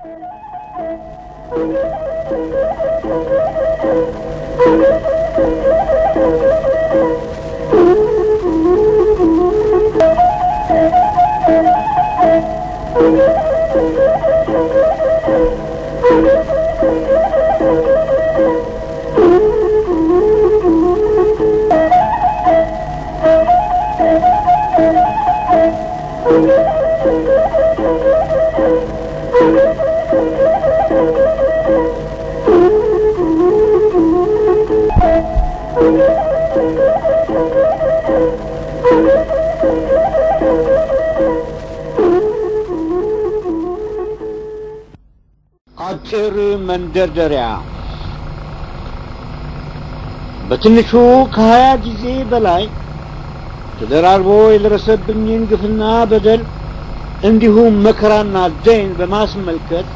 አጭር መንደርደሪያ በትንሹ ከሀያ ጊዜ በላይ ተደራርቦ የደረሰብኝን ግፍና በደል እንዲሁም መከራና ደይን በማስመልከት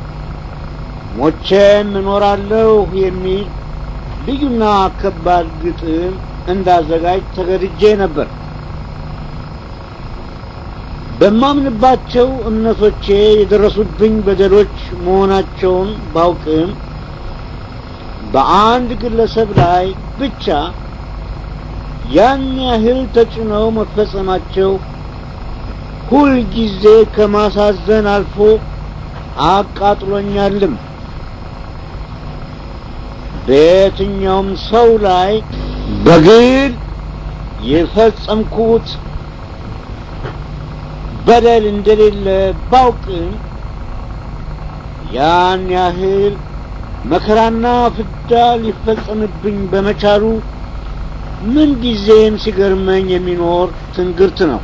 ሞቼም እኖራለሁ የሚል ልዩና ከባድ ግጥም እንዳዘጋጅ ተገድጄ ነበር። በማምንባቸው እምነቶቼ የደረሱብኝ በደሎች መሆናቸውን ባውቅም በአንድ ግለሰብ ላይ ብቻ ያን ያህል ተጭነው መፈጸማቸው ሁልጊዜ ከማሳዘን አልፎ አቃጥሎኛልም። በየትኛውም ሰው ላይ በግል የፈጸምኩት በደል እንደሌለ ባውቅም ያን ያህል መከራና ፍዳ ሊፈጸምብኝ በመቻሉ ምን ጊዜም ሲገርመኝ የሚኖር ትንግርት ነው።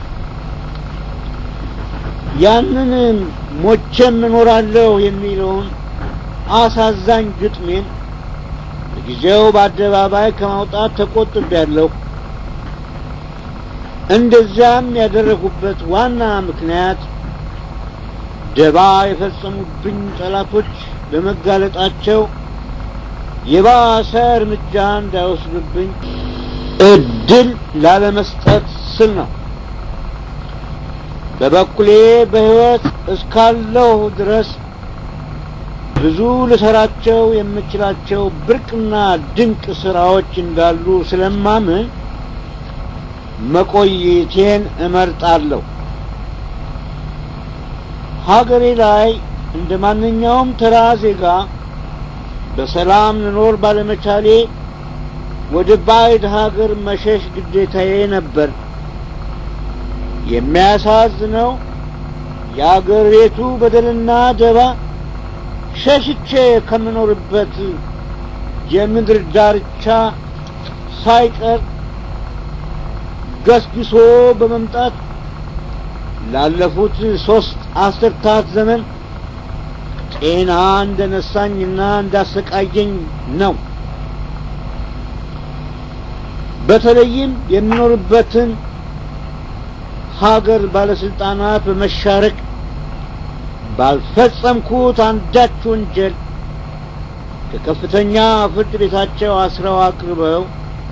ያንን ሞቼም እኖራለሁ የሚለውን አሳዛኝ ግጥሜን በጊዜው በአደባባይ ከማውጣት ተቆጥቤያለሁ። እንደዚያም ያደረጉበት ዋና ምክንያት ደባ የፈጸሙብኝ ጠላቶች በመጋለጣቸው የባሰ እርምጃ እንዳይወስዱብኝ እድል ላለመስጠት ስል ነው። በበኩሌ በሕይወት እስካለሁ ድረስ ብዙ ልሰራቸው የምችላቸው ብርቅና ድንቅ ስራዎች እንዳሉ ስለማምን መቆየቴን እመርጣለሁ። ሀገሬ ላይ እንደ ማንኛውም ተራ ዜጋ በሰላም ልኖር ባለመቻሌ ወደ ባዕድ ሀገር መሸሽ ግዴታዬ ነበር። የሚያሳዝነው የአገር ቤቱ በደልና ደባ ሸሽቼ ከምኖርበት የምድር ዳርቻ ሳይቀር ገስግሶ በመምጣት ላለፉት ሶስት አስርታት ዘመን ጤና እንደነሳኝና እንዳሰቃየኝ ነው። በተለይም የሚኖርበትን ሀገር ባለስልጣናት በመሻረክ ባልፈጸምኩት አንዳች ወንጀል ከከፍተኛ ፍርድ ቤታቸው አስረው አቅርበው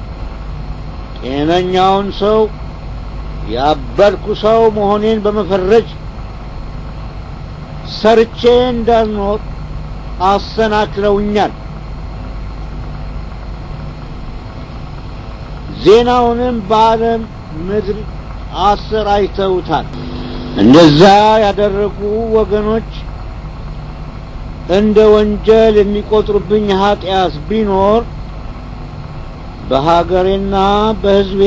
ጤነኛውን ሰው ያበድኩ ሰው መሆኔን በመፈረጅ ሰርቼ እንዳልኖር አሰናክለውኛል። ዜናውንም በዓለም ምድር አሰራጭተውታል። እንደዛ ያደረጉ ወገኖች እንደ ወንጀል የሚቆጥሩብኝ ኃጢአት ቢኖር በሀገሬና በሕዝቤ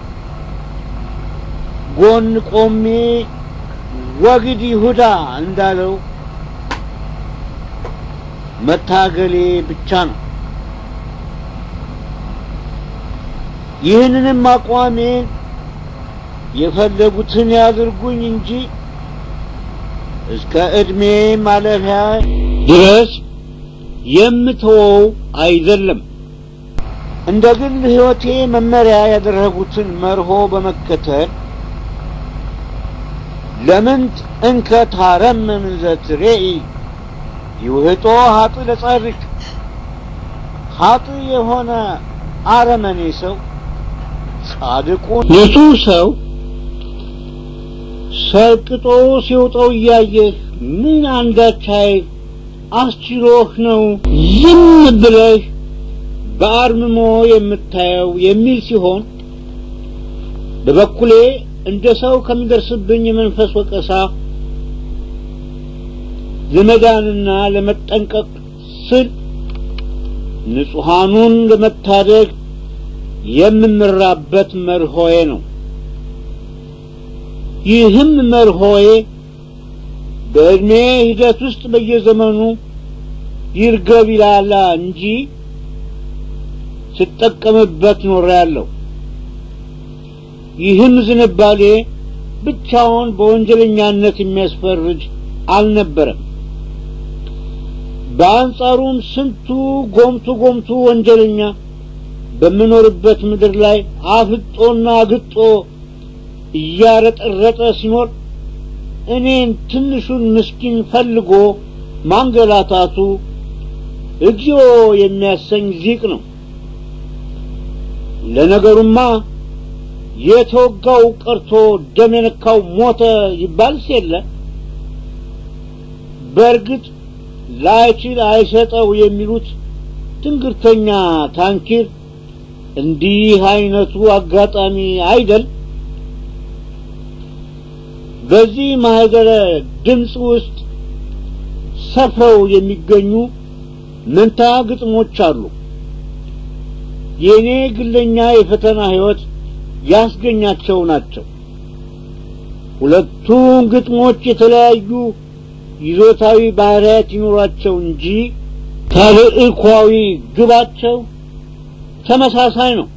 ጎን ቆሜ ወግድ ይሁዳ እንዳለው መታገሌ ብቻ ነው። ይህንንም አቋሜን የፈለጉትን ያድርጉኝ እንጂ እስከ ዕድሜ ማለፊያ ድረስ የምተወው አይደለም። እንደ ግል ሕይወቴ መመሪያ ያደረጉትን መርሆ በመከተል ለምንት እንከ ታረምም ዘትሬኢ ይውህጦ ሀጥ ለጻድቅ ሀጥ የሆነ አረመኔ ሰው ጻድቁ ንጹሕ ሰው ሰልቅጦ ሲውጠው እያየህ ምን አንዳች አስችሎህ ነው ዝም ብለህ በአርምሞ የምታየው የሚል ሲሆን በበኩሌ እንደ ሰው ከሚደርስብኝ የመንፈስ ወቀሳ ለመዳንና ለመጠንቀቅ ስል ንጹሐኑን ለመታደግ የምመራበት መርሆዬ ነው። ይህም መርሆዬ በዕድሜ ሂደት ውስጥ በየዘመኑ ይርገብ ይላላ እንጂ ስጠቀምበት ኖሬያለሁ። ይህም ዝንባሌ ብቻውን በወንጀለኛነት የሚያስፈርጅ አልነበረም። በአንጻሩም ስንቱ ጎምቱ ጎምቱ ወንጀለኛ በምኖርበት ምድር ላይ አፍጦና ግጦ እያረጠረጠ ሲኖር እኔን ትንሹን ምስኪን ፈልጎ ማንገላታቱ እግዚኦ የሚያሰኝ ዚቅ ነው። ለነገሩማ የተወጋው ቀርቶ ደም የነካው ሞተ ይባልስ የለ። በእርግጥ ላይችል አይሰጠው የሚሉት ትንግርተኛ ታንኪር እንዲህ አይነቱ አጋጣሚ አይደል? በዚህ ማህደረ ድምፅ ውስጥ ሰፍረው የሚገኙ መንታ ግጥሞች አሉ። የእኔ ግለኛ የፈተና ህይወት ያስገኛቸው ናቸው። ሁለቱም ግጥሞች የተለያዩ ይዞታዊ ባህሪያት ይኖራቸው እንጂ ተልእኳዊ ግባቸው ተመሳሳይ ነው።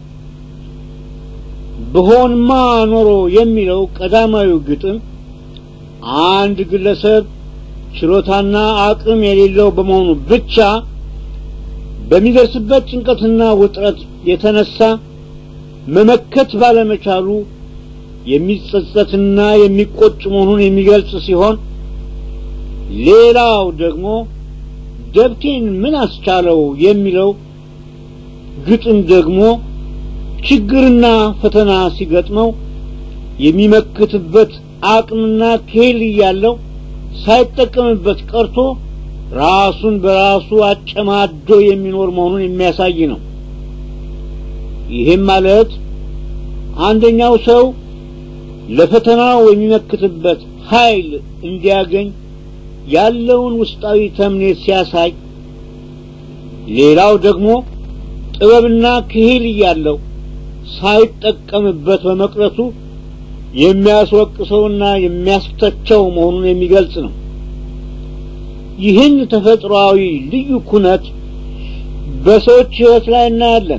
ብሆንማ ኖሮ የሚለው ቀዳማዊው ግጥም አንድ ግለሰብ ችሎታና አቅም የሌለው በመሆኑ ብቻ በሚደርስበት ጭንቀትና ውጥረት የተነሳ መመከት ባለመቻሉ የሚጸጸትና የሚቆጭ መሆኑን የሚገልጽ ሲሆን ሌላው ደግሞ ደብቴን ምን አስቻለው የሚለው ግጥም ደግሞ ችግርና ፈተና ሲገጥመው የሚመክትበት አቅምና ክህል እያለው ሳይጠቀምበት ቀርቶ ራሱን በራሱ አጨማዶ የሚኖር መሆኑን የሚያሳይ ነው። ይህም ማለት አንደኛው ሰው ለፈተናው የሚመክትበት ኃይል እንዲያገኝ ያለውን ውስጣዊ ተምኔት ሲያሳይ፣ ሌላው ደግሞ ጥበብና ክህል እያለው ሳይጠቀምበት በመቅረቱ የሚያስወቅሰውና የሚያስተቸው መሆኑን የሚገልጽ ነው። ይህን ተፈጥሯዊ ልዩ ኩነት በሰዎች ሕይወት ላይ እናያለን።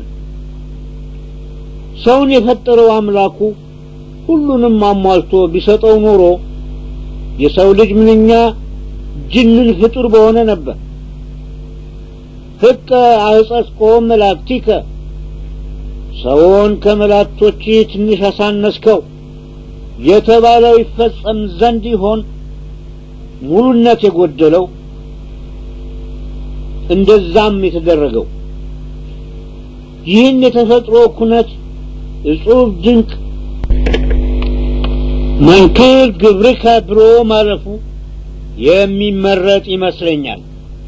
ሰውን የፈጠረው አምላኩ ሁሉንም አሟልቶ ቢሰጠው ኖሮ የሰው ልጅ ምንኛ ጅንን ፍጡር በሆነ ነበር። ሕቀ አዕጸጽኮ መላእክቲከ ሰውን ከመላእክቶች ትንሽ አሳነስከው የተባለው ይፈጸም ዘንድ ይሆን ሙሉነት የጎደለው እንደዛም የተደረገው ይህን የተፈጥሮ ኩነት እጹብ ድንቅ መንክር ግብርከ ብሎ ማለፉ የሚመረጥ ይመስለኛል።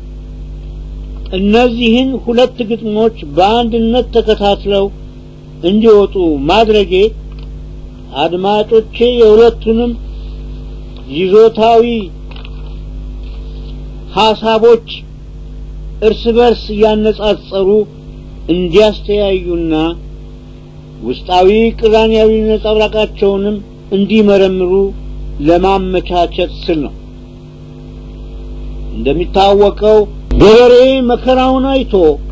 እነዚህን ሁለት ግጥሞች በአንድነት ተከታትለው እንዲወጡ ማድረጌ አድማጮቼ የሁለቱንም ይዞታዊ ሐሳቦች እርስ በርስ እያነጻጸሩ እንዲያስተያዩና ውስጣዊ ቅራኔያዊ ነጸብራቃቸውንም እንዲመረምሩ ለማመቻቸት ስል ነው። እንደሚታወቀው ገበሬ መከራውን አይቶ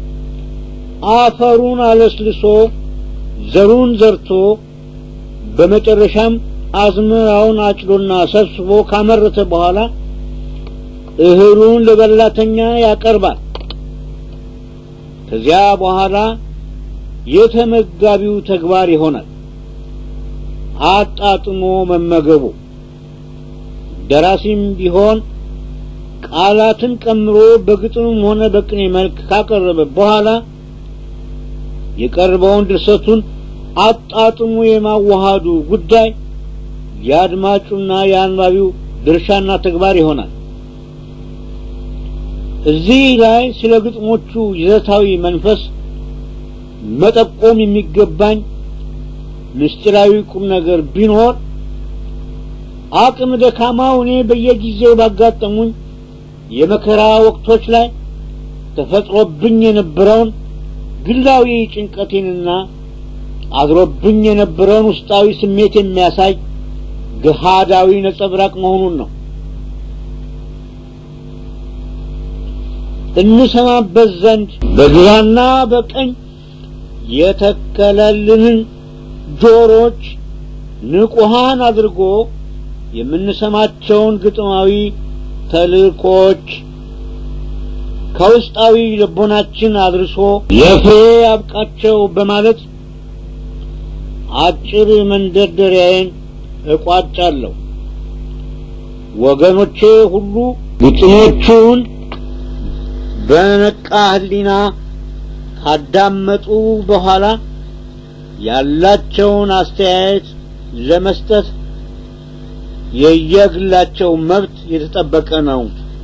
አፈሩን አለስልሶ ዘሩን ዘርቶ በመጨረሻም አዝመራውን አጭዶና ሰብስቦ ካመረተ በኋላ እህሉን ለበላተኛ ያቀርባል። ከዚያ በኋላ የተመጋቢው ተግባር ይሆናል አጣጥሞ መመገቡ። ደራሲም ቢሆን ቃላትን ቀምሮ በግጥምም ሆነ በቅኔ መልክ ካቀረበ በኋላ የቀረበውን ድርሰቱን አጣጥሞ የማዋሃዱ ጉዳይ የአድማጩና የአንባቢው ድርሻና ተግባር ይሆናል። እዚህ ላይ ስለ ግጥሞቹ ይዘታዊ መንፈስ መጠቆም የሚገባኝ ምስጢራዊ ቁም ነገር ቢኖር አቅም ደካማው እኔ በየጊዜው ባጋጠሙኝ የመከራ ወቅቶች ላይ ተፈጥሮብኝ የነበረውን ግላዊ ጭንቀቴንና አድሮብኝ የነበረውን ውስጣዊ ስሜት የሚያሳይ ገሃዳዊ ነጸብራቅ መሆኑን ነው። እንሰማበት ዘንድ በግራና በቀኝ የተከለልንን ጆሮች ንቁሃን አድርጎ የምንሰማቸውን ግጥማዊ ተልእኮች ከውስጣዊ ልቦናችን አድርሶ ለፍሬ ያብቃቸው በማለት አጭር መንደርደሪያዬን እቋጫለሁ። ወገኖቼ ሁሉ ግጥሞቹን በነቃ ሕሊና ካዳመጡ በኋላ ያላቸውን አስተያየት ለመስጠት የየግላቸው መብት የተጠበቀ ነው።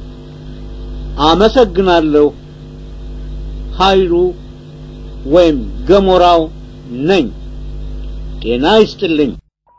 አመሰግናለሁ። ኃይሉ ወይም ገሞራው ነኝ። ጤና ይስጥልኝ።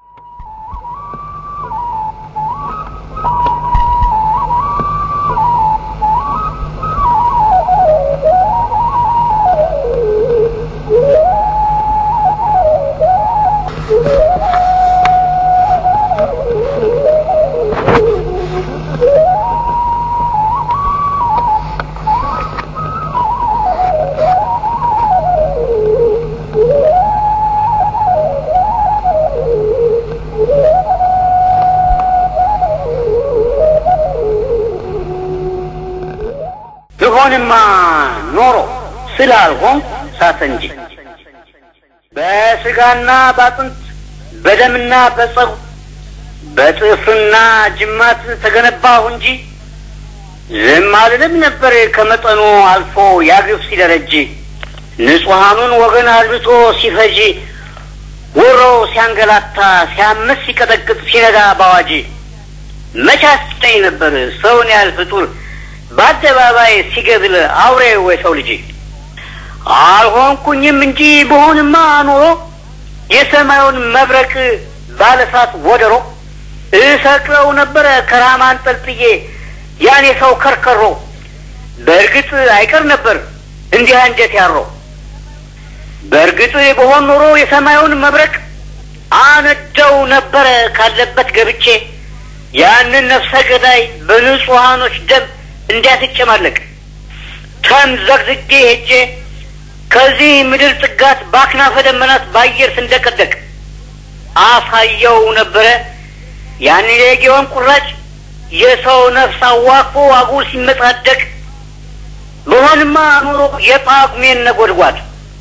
ብሆንማ ኖሮ ስላልሆንኩ ሳተ እንጂ በስጋና ባጥንት በደምና በጸጉር በጥፍርና ጅማት ተገነባሁ እንጂ ዝም አልልም ነበር ከመጠኑ አልፎ ያግፍ ሲደረጅ ንጹሐኑን ወገን አልብቶ ሲፈጅ ወሮ ሲያንገላታ ሲያምስ ሲቀጠቅጥ ሲነዳ ባዋጅ መቼ አስጠኝ ነበር ሰውን ያህል ፍጡር በአደባባይ ሲገድል አውሬ ወይ ሰው ልጅ አልሆንኩኝም እንጂ በሆንማ ኖሮ የሰማዩን መብረቅ ባለሳት ወደሮ እሰቅለው ነበረ ከራማ አንጠልጥዬ ያን የሰው ከርከሮ በእርግጥ አይቀር ነበር እንዲህ አንጀት ያሮ በእርግጥ በሆን ኖሮ የሰማዩን መብረቅ አነደው ነበረ ካለበት ገብቼ ያንን ነፍሰ ገዳይ በንጹሐኖች ደም እንዲያስጨማለቅ ተምዘግዝጌ ሄጄ ከዚህ ምድር ጥጋት በአክናፈ ደመናት በአየር ስንደቀደቅ አሳየው ነበረ ያን የጌዮን ቁራጭ የሰው ነፍስ አዋክቦ አጉል ሲመጻደቅ በሆንማ ኑሮ የጳጉሜን ነጎድጓድ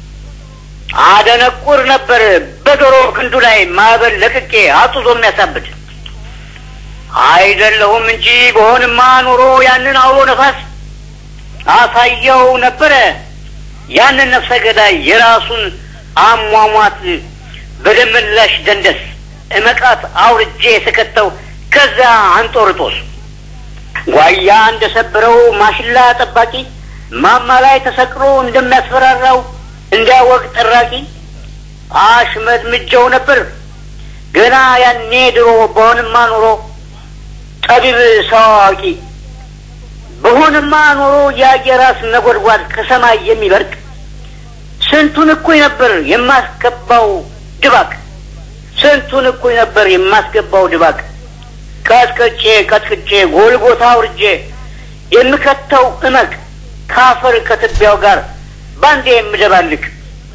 አደነቁር ነበር በዶሮ ክንዱ ላይ ማዕበል ለቅቄ አጡዞ የሚያሳብድ አይደለሁም እንጂ በሆንማ ኖሮ ያንን አውሎ ነፋስ አሳየው ነበረ ያንን ነፍሰ ገዳይ የራሱን አሟሟት በደመላሽ ደንደስ እመቃት አውርጄ የተከተው ከዛ አንጦርጦስ ጓያ እንደሰበረው ማሽላ ጠባቂ ማማ ላይ ተሰቅሎ እንደሚያስፈራራው እንዲያወቅ ጠራቂ አሽመድምጀው ነበር ገና ያኔ ድሮ በሆንማ ኖሮ ጠቢብ ሰው አዋቂ በሆንማ ኖሮ የአየራስ ነጎድጓድ ከሰማይ የሚበርቅ ስንቱን እኩይ ነበር የማስገባው ድባቅ ስንቱን እኩይ ነበር የማስገባው ድባቅ ቀጥቅጬ ቀጥቅጬ ጎልጎታ አውርጄ የምከተው እመቅ ካፈር ከትቢያው ጋር ባንዴ የምደባልቅ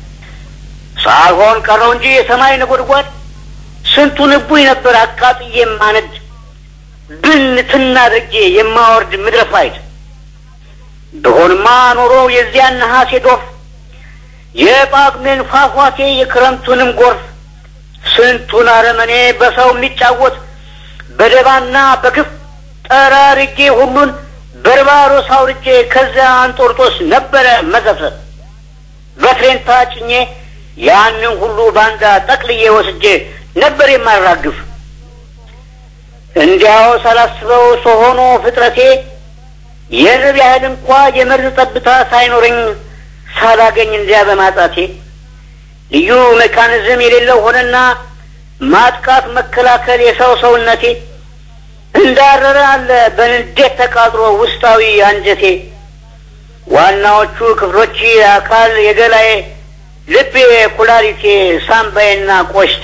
ሳልሆን ቀረው እንጂ የሰማይ ነጎድጓድ ስንቱን እቡይ ነበር አቃጥዬ የማነድ ብን ትናድርጌ የማወርድ ምድረ ፋይድ ብሆንማ ኖሮ የዚያን ነሐሴ ዶፍ የጳጉሜን ፏፏቴ የክረምቱንም ጎርፍ ስንቱን አረመኔ በሰው የሚጫወት በደባና በግፍ ጠራርጌ ሁሉን በርባሮስ አውርጄ ከዚያ አንጦርጦስ ነበረ መዘፍዘፍ በትሬንታ ጭኜ ያንን ሁሉ ባንዳ ጠቅልዬ ወስጄ ነበር የማራግፍ እንዲያው ሳላስበው ሰሆኖ ፍጥረቴ የርብ ያህል እንኳ የመርዝ ጠብታ ሳይኖረኝ ሳላገኝ እንዲያ በማጣቴ ልዩ ሜካኒዝም የሌለው ሆነና ማጥቃት መከላከል የሰው ሰውነቴ እንዳረረ አለ በንዴት ተቃጥሎ ውስጣዊ አንጀቴ ዋናዎቹ ክፍሎች አካል የገላዬ፣ ልቤ፣ ኩላሊቴ፣ ሳምባዬና ቆሽቴ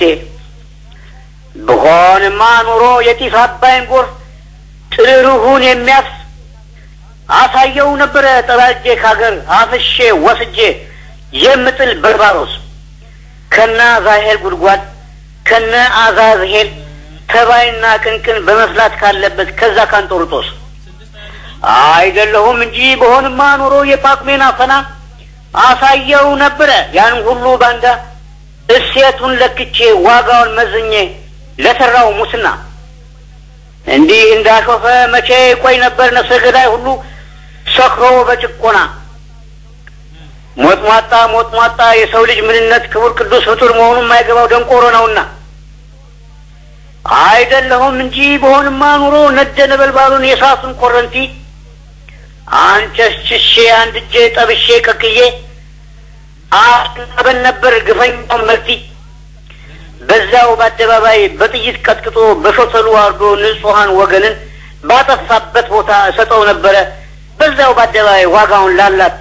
ብሆንማ ኑሮ የጢስ አባይን ጎርፍ ጥርሩሁን የሚያፍስ አሳየው ነበረ ጠራጄ ካገር አፍሼ ወስጄ የምጥል በርባሮስ ከነ አዛሄል ጉድጓድ ከነ አዛዝሄል ተባይና ቅንቅን በመፍላት ካለበት ከዛ ካንጦርጦስ አይደለሁም እንጂ በሆንማ ኑሮ የጳቁሜን አፈና አሳየው ነበረ ያን ሁሉ ባንዳ እሴቱን ለክቼ ዋጋውን መዝኜ ለሰራው ሙስና እንዲህ እንዳሾፈ መቼ ቆይ ነበር ነፍሰ ገዳይ ሁሉ ሰክሮ በጭቆና ሞጥሟጣ ሞጥሟጣ የሰው ልጅ ምንነት ክቡር ቅዱስ ፍጡር መሆኑን የማይገባው ደንቆሮ ነውና አይደለሁም እንጂ በሆንማ ኑሮ ነደ ነበልባሉን የእሳቱን ኮረንቲ አንቸሽሼ አንድ እጄ ጠብሼ ቀቅዬ አናበን ነበር ግፈኛውን መልቲ በዛው በአደባባይ በጥይት ቀጥቅጦ በሾተሉ አርዶ ንጹሐን ወገንን ባጠፋበት ቦታ እሰጠው ነበረ በዛው በአደባባይ ዋጋውን ላላቲ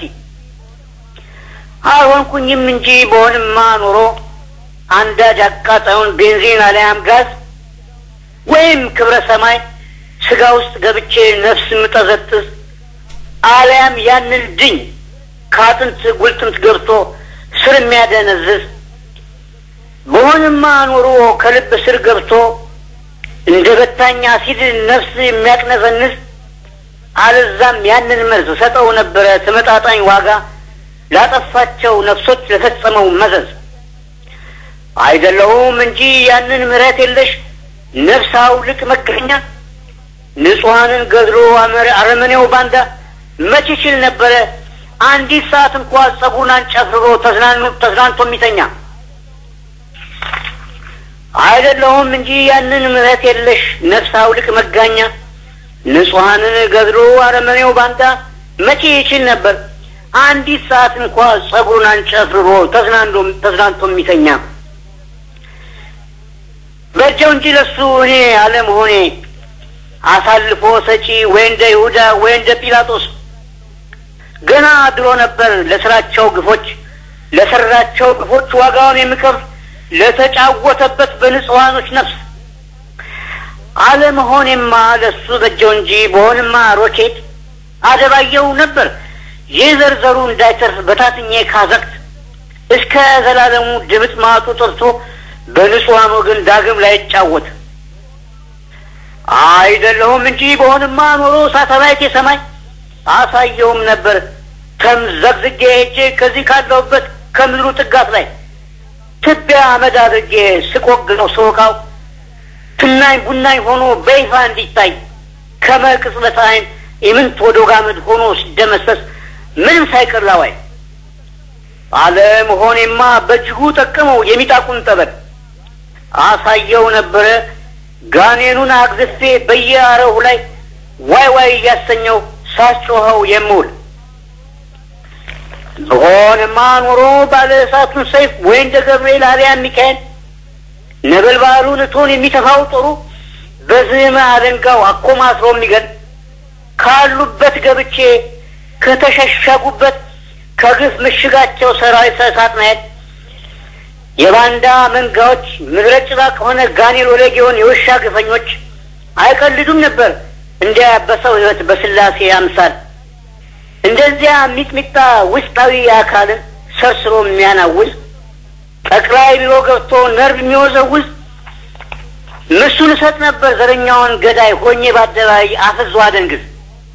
አልሆንኩኝም እንጂ በሆንማ ኑሮ አንዳጅ አቃጣዩን ቤንዚን አሊያም ጋዝ ወይም ክብረ ሰማይ ስጋ ውስጥ ገብቼ ነፍስ ምጠዘጥዝ አሊያም ያንን ድኝ ከአጥንት ጉልጥምት ገብቶ ስር የሚያደነዝዝ በሆንማ ኑሮ ከልብ ስር ገብቶ እንደ በታኝ አሲድ ነፍስ የሚያቅነዘንዝ አለዛም ያንን መርዝ ሰጠው ነበረ ተመጣጣኝ ዋጋ ላጠፋቸው ነፍሶች ለፈጸመው መዘዝ አይደለሁም እንጂ ያንን ምሕረት የለሽ ነፍስ አውልቅ መገኛ ንጹሐንን ገድሎ አረመኔው ባንዳ መች ይችል ነበረ አንዲት ሰዓት እንኳ ጸጉሩን አንጨፍርሮ ተዝናንቶ የሚተኛ አይደለሁም እንጂ ያንን ምሕረት የለሽ ነፍስ አውልቅ መጋኛ ንጹሐንን ገድሎ አረመኔው ባንዳ መቼ ይችል ነበር አንዲት ሰዓት እንኳ ጸጉሩን አንጨፍርሮ ተዝናንቶ የሚተኛ በእጀው እንጂ ለሱ እኔ አለመሆኔ አሳልፎ ሰጪ ወይ እንደ ይሁዳ ወይ እንደ ጲላጦስ ገና ድሮ ነበር ለስራቸው ግፎች ለሰራቸው ግፎች ዋጋውን የሚከፍል ለተጫወተበት በንጹሐኖች ነፍስ አለመሆኔማ ለሱ በጀው እንጂ በሆንማ ሮኬት አደባየው ነበር የዘርዘሩ እንዳይተርፍ በታትኜ ካዘቅት እስከ ዘላለሙ ድምጥ ማጡ ጠርቶ በንጹሐን ወገን ዳግም ላይ ይጫወት አይደለሁም እንጂ በሆንማ ኖሮ ሳተላይት የሰማይ አሳየውም ነበር ተምዘግዝጌ ሄጄ ከዚህ ካለሁበት ከምድሩ ጥጋት ላይ ትቢያ አመድ አድርጌ ስቆግነው ስወቃው ትናኝ ቡናኝ ሆኖ በይፋ እንዲታይ ከመቅጽበት ዓይን የምንት ወደ ጋመድ ሆኖ ሲደመሰስ ምንም ሳይቀር ላዋይ አለመሆኔማ በእጅጉ ጠቀመው የሚጣቁን ጠበል አሳየው ነበረ ጋኔኑን አግዝፌ በየአረሁ ላይ ዋይ ዋይ እያሰኘው ሳስጮኸው የምውል በሆንማ ኖሮ ባለ እሳቱን ሰይፍ ወይ እንደ ገብርኤል አልያ ሚካኤል ነበልባሉን እቶን የሚተፋው ጦሩ በዝመ አደንጋው አኮማትሮ የሚገል ካሉበት ገብቼ ከተሸሸጉበት ከግፍ ምሽጋቸው ሰራዊት እሳት ማየት የባንዳ መንጋዎች ምድረ ጭባ ከሆነ ጋኔል ወለጌውን የውሻ ግፈኞች አይቀልዱም ነበር እንዲያ በሰው ሕይወት በስላሴ አምሳል እንደዚያ ሚጥሚጣ ውስጣዊ አካልን ሰርስሮ የሚያናውዝ ጠቅላይ ቢሮ ገብቶ ነርቭ የሚወዘውዝ ምሱን እሰጥ ነበር ዘረኛውን ገዳይ ሆኜ በአደባባይ አፍዞ አደንግዝ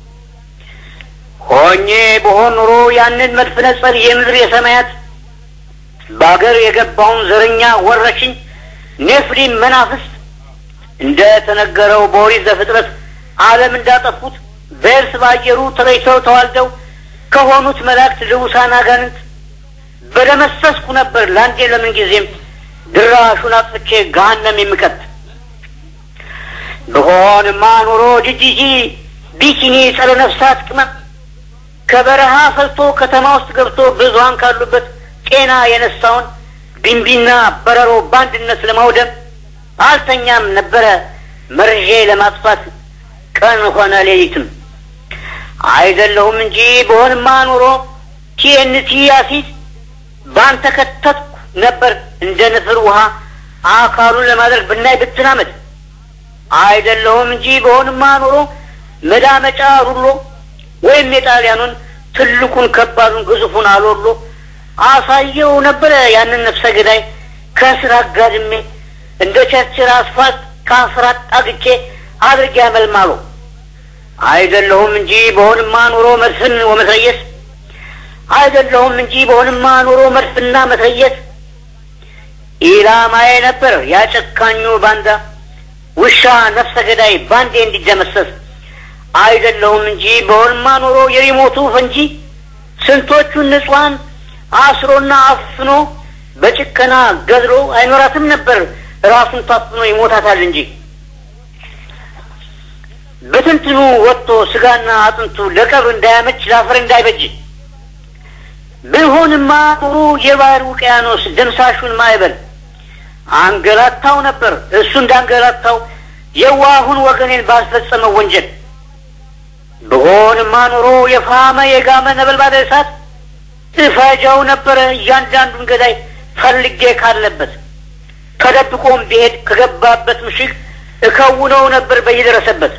ሆኜ በሆን ኑሮ ያንን መድፍ ነጸር የምድር የሰማያት በአገር የገባውን ዘረኛ ወረሽኝ ኔፍሊም መናፍስት እንደ ተነገረው በኦሪት ዘፍጥረት ዓለም እንዳጠፉት በእርስ ባየሩ ተለይተው ተዋልደው ከሆኑት መላእክት ልውሳን አጋንንት በደመሰስኩ ነበር ለአንዴ ለምን ጊዜም ድራሹን አጥፍቼ ገሃነም የምቀት ብሆንማ ኑሮ ጅጂጂ ቢኪኒ ጸረ ነፍሳት ቅመም ከበረሃ ፈልቶ ከተማ ውስጥ ገብቶ ብዙሀን ካሉበት ጤና የነሳውን ቢንቢና በረሮ በአንድነት ለማውደም አልተኛም ነበረ መርዤ ለማጥፋት ቀን ሆነ ሌሊትም አይደለሁም እንጂ በሆንማ ኑሮ ቲኤንቲ አሲድ ባንተ ከተትኩ ነበር እንደ ንፍር ውሃ አካሉን ለማድረግ ብናይ ብትናመድ አይደለሁም እንጂ በሆንማ ኑሮ መዳመጫ ሩሎ ወይም የጣሊያኑን ትልቁን ከባዱን ግዙፉን አሎሎ አሳየው ነበረ ያንን ነፍሰ ገዳይ ከስር አጋድሜ እንደ ቸርችር አስፋልት ከአስራት አግቼ አድርጌ ያመልማሉ አይደለሁም እንጂ በሆንማ ኑሮ መድፍን ወመትረየስ አይደለሁም እንጂ በሆንማ ኑሮ መድፍና መትረየስ ኢላማዬ ነበር ያጨካኙ ባንዳ ውሻ ነፍሰ ገዳይ ባንዴ እንዲደመሰስ አይደለሁም እንጂ በሆንማ ኑሮ የሪሞቱ ፈንጂ ስንቶቹን ንጹሐን አስሮና አፍኖ በጭከና ገድሎ አይኖራትም ነበር ራሱን ታፍኖ ይሞታታል እንጂ በትንትኑ ወጥቶ ስጋና አጥንቱ ለቀብር እንዳያመች ለአፈር እንዳይበጅ ብሆንማ ኑሮ የባህር ውቅያኖስ ደምሳሹን ማዕበል አንገላታው ነበር እሱ እንዳንገላታው የዋሁን ወገኔን ባልፈጸመው ወንጀል ብሆንማ ኑሮ የፋመ የጋመ ነበልባለ እሳት እፈጃው ነበረ እያንዳንዱን ገዳይ ፈልጌ ካለበት ተደብቆም ቢሄድ ከገባበት ምሽግ እከውነው ነበር በየደረሰበት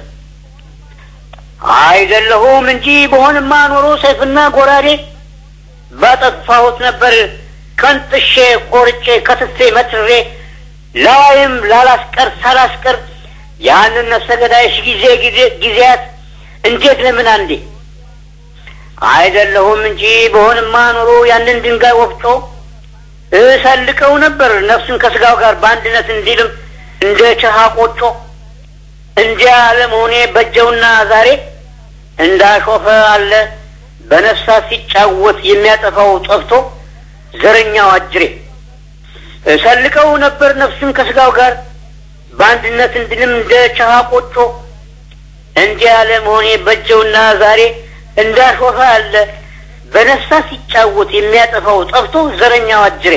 አይደለሁም እንጂ በሆንማ ኖሮ ሰይፍና ጎራዴ ባጠፋሁት ነበር ከንጥሼ ቆርጬ ከትፌ መትሬ ላይም ላላስቀር ሳላስቀር ያንን ነፍሰ ገዳይሽ ጊዜ ጊዜያት እንዴት ለምን አንዴ አይደለሁም እንጂ በሆንማ ኖሮ ያንን ድንጋይ ወፍጮ እሰልቀው ነበር ነፍሱን ከስጋው ጋር በአንድነት እንዲልም እንደ ቸሃ ቆጮ እንዲያ ለመሆኔ በጀውና ዛሬ እንዳሾፈ አለ በነፍሳት ሲጫወት የሚያጠፋው ጠፍቶ ዘረኛው አጅሬ እሰልቀው ነበር ነፍሱን ከስጋው ጋር በአንድነት እንዲልም እንደ ቸሃ ቆጮ እንዲያ ለመሆኔ በጀውና ዛሬ እንዳሾፈ አለ በነፍሳት ሲጫወት የሚያጠፋው ጠፍቶ ዘረኛው አጅሬ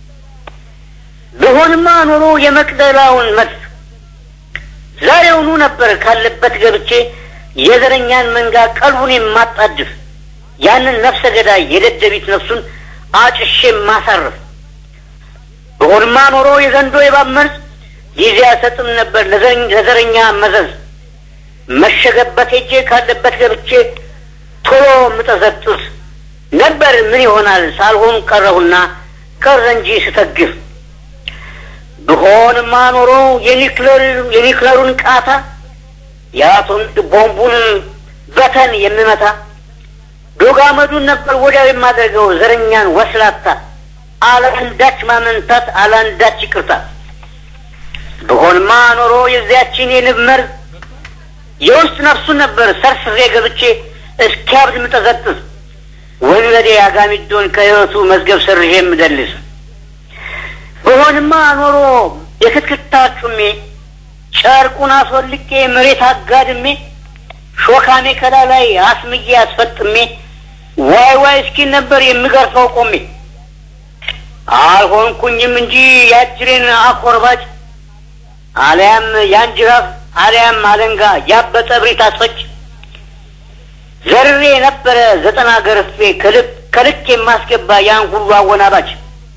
ብሆንማ ኖሮ የመቅደላውን መድፍ ዛሬውኑ ነበር ካለበት ገብቼ የዘረኛን መንጋ ቀልቡን የማጣድፍ ያንን ነፍሰ ገዳይ የደደቢት ነፍሱን አጭሼ ማሳረፍ ብሆንማ ኖሮ የዘንዶ የባብ መርዝ ጊዜ አሰጥም ነበር ለዘረኛ መዘዝ መሸገበት ሄጄ ካለበት ገብቼ ቶሎ ምጠዘጥዝ ነበር ምን ይሆናል ሳልሆን ቀረሁና ቀረ እንጂ ስተግፍ ብሆንማ ኖሮ የኒክለሩን ቃታ የአቶሚክ ቦምቡን በተን የምመታ ዶጋመዱን ነበር ወዲያው የማደርገው ዘረኛን ወስላታ አለአንዳች ማመንታት አለአንዳች ይቅርታ ብሆንማ ኖሮ የዚያችን የንብ መርዝ የውስጥ ነፍሱን ነበር ሰርስሬ ገብቼ እስኪያብድ ምጠዘጥዝ ወንበዴ አጋሚዶን ከህይወቱ መዝገብ ሰርዤ የምደልስ በሆንማ ኖሮ የክትክታ ጩሜ ጨርቁን አስወልቄ መሬት አጋድሜ ሾካሜ ከላ ላይ አስምዬ አስፈጥሜ ዋይ ዋይ እስኪን ነበር የምገርፈው ቆሜ አልሆንኩኝም እንጂ ያጅሬን አኮርባጭ አሊያም ያንጅራፍ አሊያም አለንጋ ያበጠ ብሪት አስፈጭ ዘርሬ ነበረ ዘጠና ገርፌ ከልክ ከልክ የማስገባ ያን ሁሉ አወናባች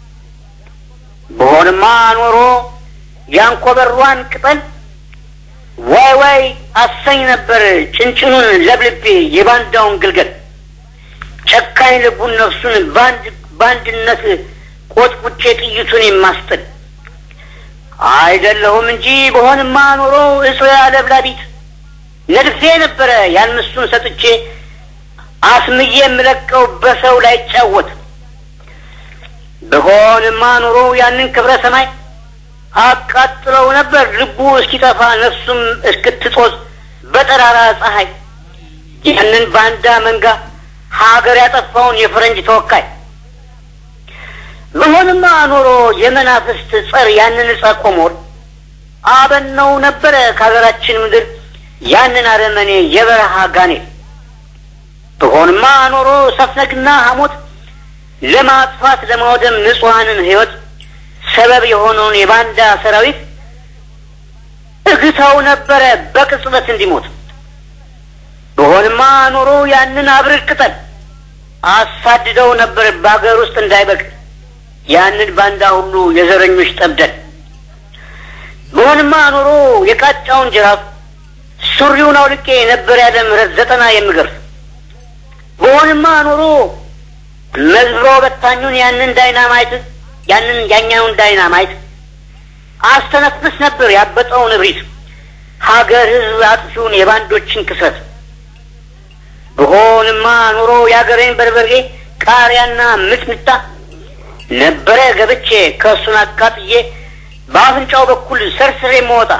በሆንማ ኖሮ ያንኮበሯን ቅጠል ዋይ ዋይ አሰኝ ነበር ጭንጭኑን ለብልቤ የባንዳውን ግልገል ጨካኝ ልቡን ነፍሱን በአንድነት ቆጥቁጬ ጥይቱን የማስጥል አይደለሁም እንጂ በሆንማ ኖሮ እጽ አለብላቢት ነድፌ ነበረ ያን ምስቱን ሰጥቼ አስምዬ የምለቀው በሰው ላይ ጫወት በሆንማ ኑሮ ያንን ክብረ ሰማይ አቃጥለው ነበር ልቡ እስኪጠፋ ነፍሱም እስክትጦዝ በጠራራ ፀሐይ ያንን ባንዳ መንጋ ሀገር ያጠፋውን የፈረንጅ ተወካይ በሆንማ ኖሮ የመናፍስት ጸር ያንን ዕፀ ቆሞር አበነው ነበረ ከሀገራችን ምድር ያንን አረመኔ የበረሃ ጋኔል ብሆንማ ኖሮ ሰፍነግና ሐሞት ለማጥፋት ለማውደም ንጹሐንን ሕይወት ሰበብ የሆነውን የባንዳ ሰራዊት እግተው ነበረ በቅጽበት እንዲሞት። ብሆንማ ኖሮ ያንን አብርድ ቅጠል አሳድደው ነበር በአገር ውስጥ እንዳይበቅል ያንን ባንዳ ሁሉ የዘረኞች ጠብደን። ብሆንማ ኖሮ የቃጫውን ጅራፍ ሱሪውን አውልቄ ነበር ያለ ምሕረት ዘጠና የምገርፍ። ብሆንማ ኖሮ መዝብሮ በታኙን ያንን ዳይናማይት ያንን ያኛውን ዳይናማይት አስተነፍስ ነበር ያበጠውን እብሪት ሀገር ሕዝብ አጥፊውን የባንዶችን ክሰት። ብሆንማ ኖሮ የአገሬን በርበሬ ቃሪያና ምጥምጣ ነበረ ገብቼ ከእሱን አቃጥዬ በአፍንጫው በኩል ሰርስሬ መወጣ።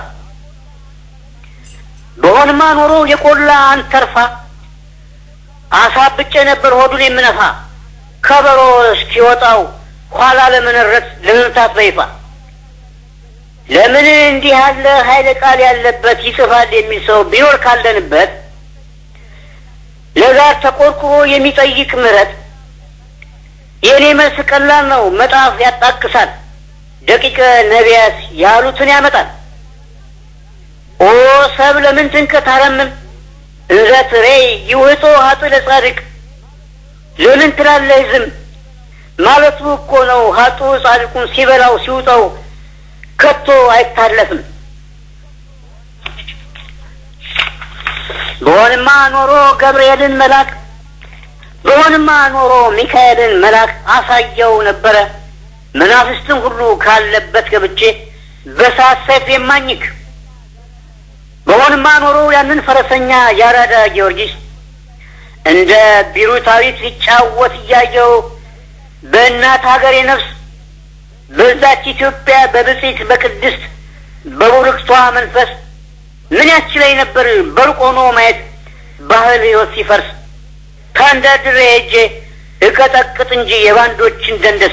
በሆንማ ኖሮ የቆላ አንተርፋ አሳብጬ ነበር ሆዱን የምነፋ ከበሮ እስኪወጣው ኋላ ለመነረት ለመምታት በይፋ ለምን እንዲህ ያለ ኃይለ ቃል ያለበት ይጽፋል የሚል ሰው ቢኖር ካለንበት ለጋር ተቆርቁሮ የሚጠይቅ ምሕረት የእኔ መልስ ቀላል ነው። መጣፍ ያጣቅሳል፣ ደቂቀ ነቢያት ያሉትን ያመጣል። ኦ ሰብ ለምን ትንከት አረምም እንዘ ትሬይ ይውህጦ ሀጥ ለጻድቅ ለምን ትላለህ ዝም ማለቱ እኮ ነው። ሀጡ ጻድቁን ሲበላው ሲውጠው ከቶ አይታለፍም። በሆንማ ኖሮ ገብርኤልን መላክ በሆንማ ኖሮ ሚካኤልን መላክ አሳየው ነበረ መናፍስትን ሁሉ ካለበት ገብቼ በሳት ሰይፍ የማኝክ በሆንማ ኖሮ ያንን ፈረሰኛ ያራዳ ጊዮርጊስ እንደ ቢሩታዊት ሲጫወት እያየው በእናት ሀገሬ ነፍስ በዛች ኢትዮጵያ በብጽት በቅድስት በቡርክቷ መንፈስ ምን ያስችለኝ ነበር በሩቅ ሆኖ ማየት ባህል ሕይወት ሲፈርስ ከአንዳድሬ ሄጄ እቀጠቅጥ እንጂ የባንዶችን ደንደስ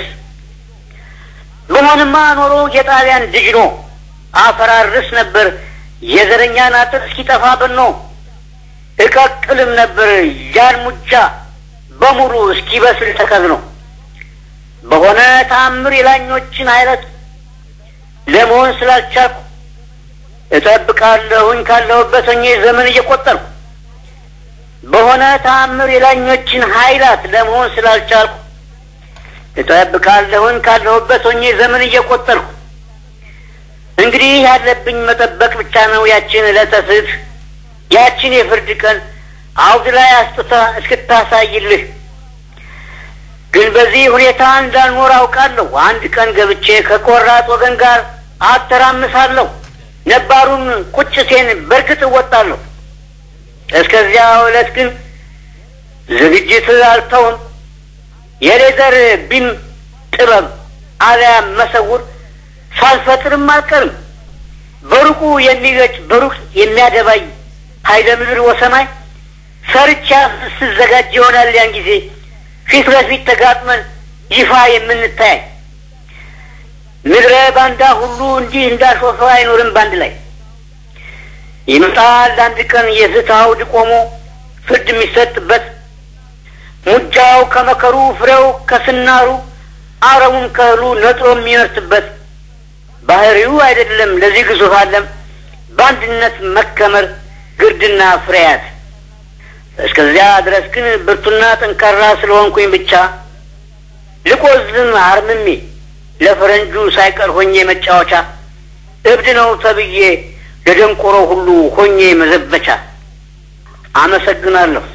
በሆንማ ኖሮ የጣሊያን ድጅኖ አፈራርስ ነበር የዘረኛን አጥር እስኪጠፋ በኖ እቀቅልም ነበር ያን ሙጃ በሙሉ እስኪበስል ተከዝኖ በሆነ ተአምር የላኞችን አይነት ለመሆን ስላልቻልኩ እጠብቃለሁኝ ካለሁበት ሆኜ ዘመን እየቆጠርኩ በሆነ ተአምር የላኞችን ኃይላት ለመሆን ስላልቻልኩ እጠብቃለሁኝ ካለሁበት ሆኜ ዘመን እየቆጠርኩ እንግዲህ ያለብኝ መጠበቅ ብቻ ነው ያችን ዕለተ ፍትሕ ያችን የፍርድ ቀን አውድ ላይ አስጥታ እስክታሳይልህ ግን በዚህ ሁኔታ እንዳልኖር አውቃለሁ። አንድ ቀን ገብቼ ከቆራጥ ወገን ጋር አተራምሳለሁ። ነባሩን ቁጭቴን በእርግጥ እወጣለሁ። እስከዚያ ዕለት ግን ዝግጅት አልተውም። የሌዘር ቢም ጥበብ አልያም መሰውር ሳልፈጥርም አልቀርም። በሩቁ የሚገጭ በሩቅ የሚያደባይ ኃይለ ምድር ወሰማይ ሰርቻ ስዘጋጅ ይሆናል ያን ጊዜ ፊት ለፊት ተጋጥመን ይፋ የምንታያይ ምድረ ባንዳ ሁሉ እንዲህ እንዳሾፈ አይኖርም። ባንድ ላይ ይመጣል አንድ ቀን የፍትህ አውድ ቆሞ ፍርድ የሚሰጥበት ሙጃው ከመከሩ ፍሬው ከስናሩ አረሙም ከእህሉ ነጥሮ የሚመርትበት ባህሪው አይደለም ለዚህ ግዙፍ ዓለም በአንድነት መከመር ግርድና ፍሬያት እስከዚያ ድረስ ግን ብርቱና ጠንካራ ስለሆንኩኝ ብቻ ልቆዝም አርምሜ ለፈረንጁ ሳይቀር ሆኜ መጫወቻ እብድ ነው ተብዬ ለደንቆሮ ሁሉ ሆኜ መዘበቻ። አመሰግናለሁ።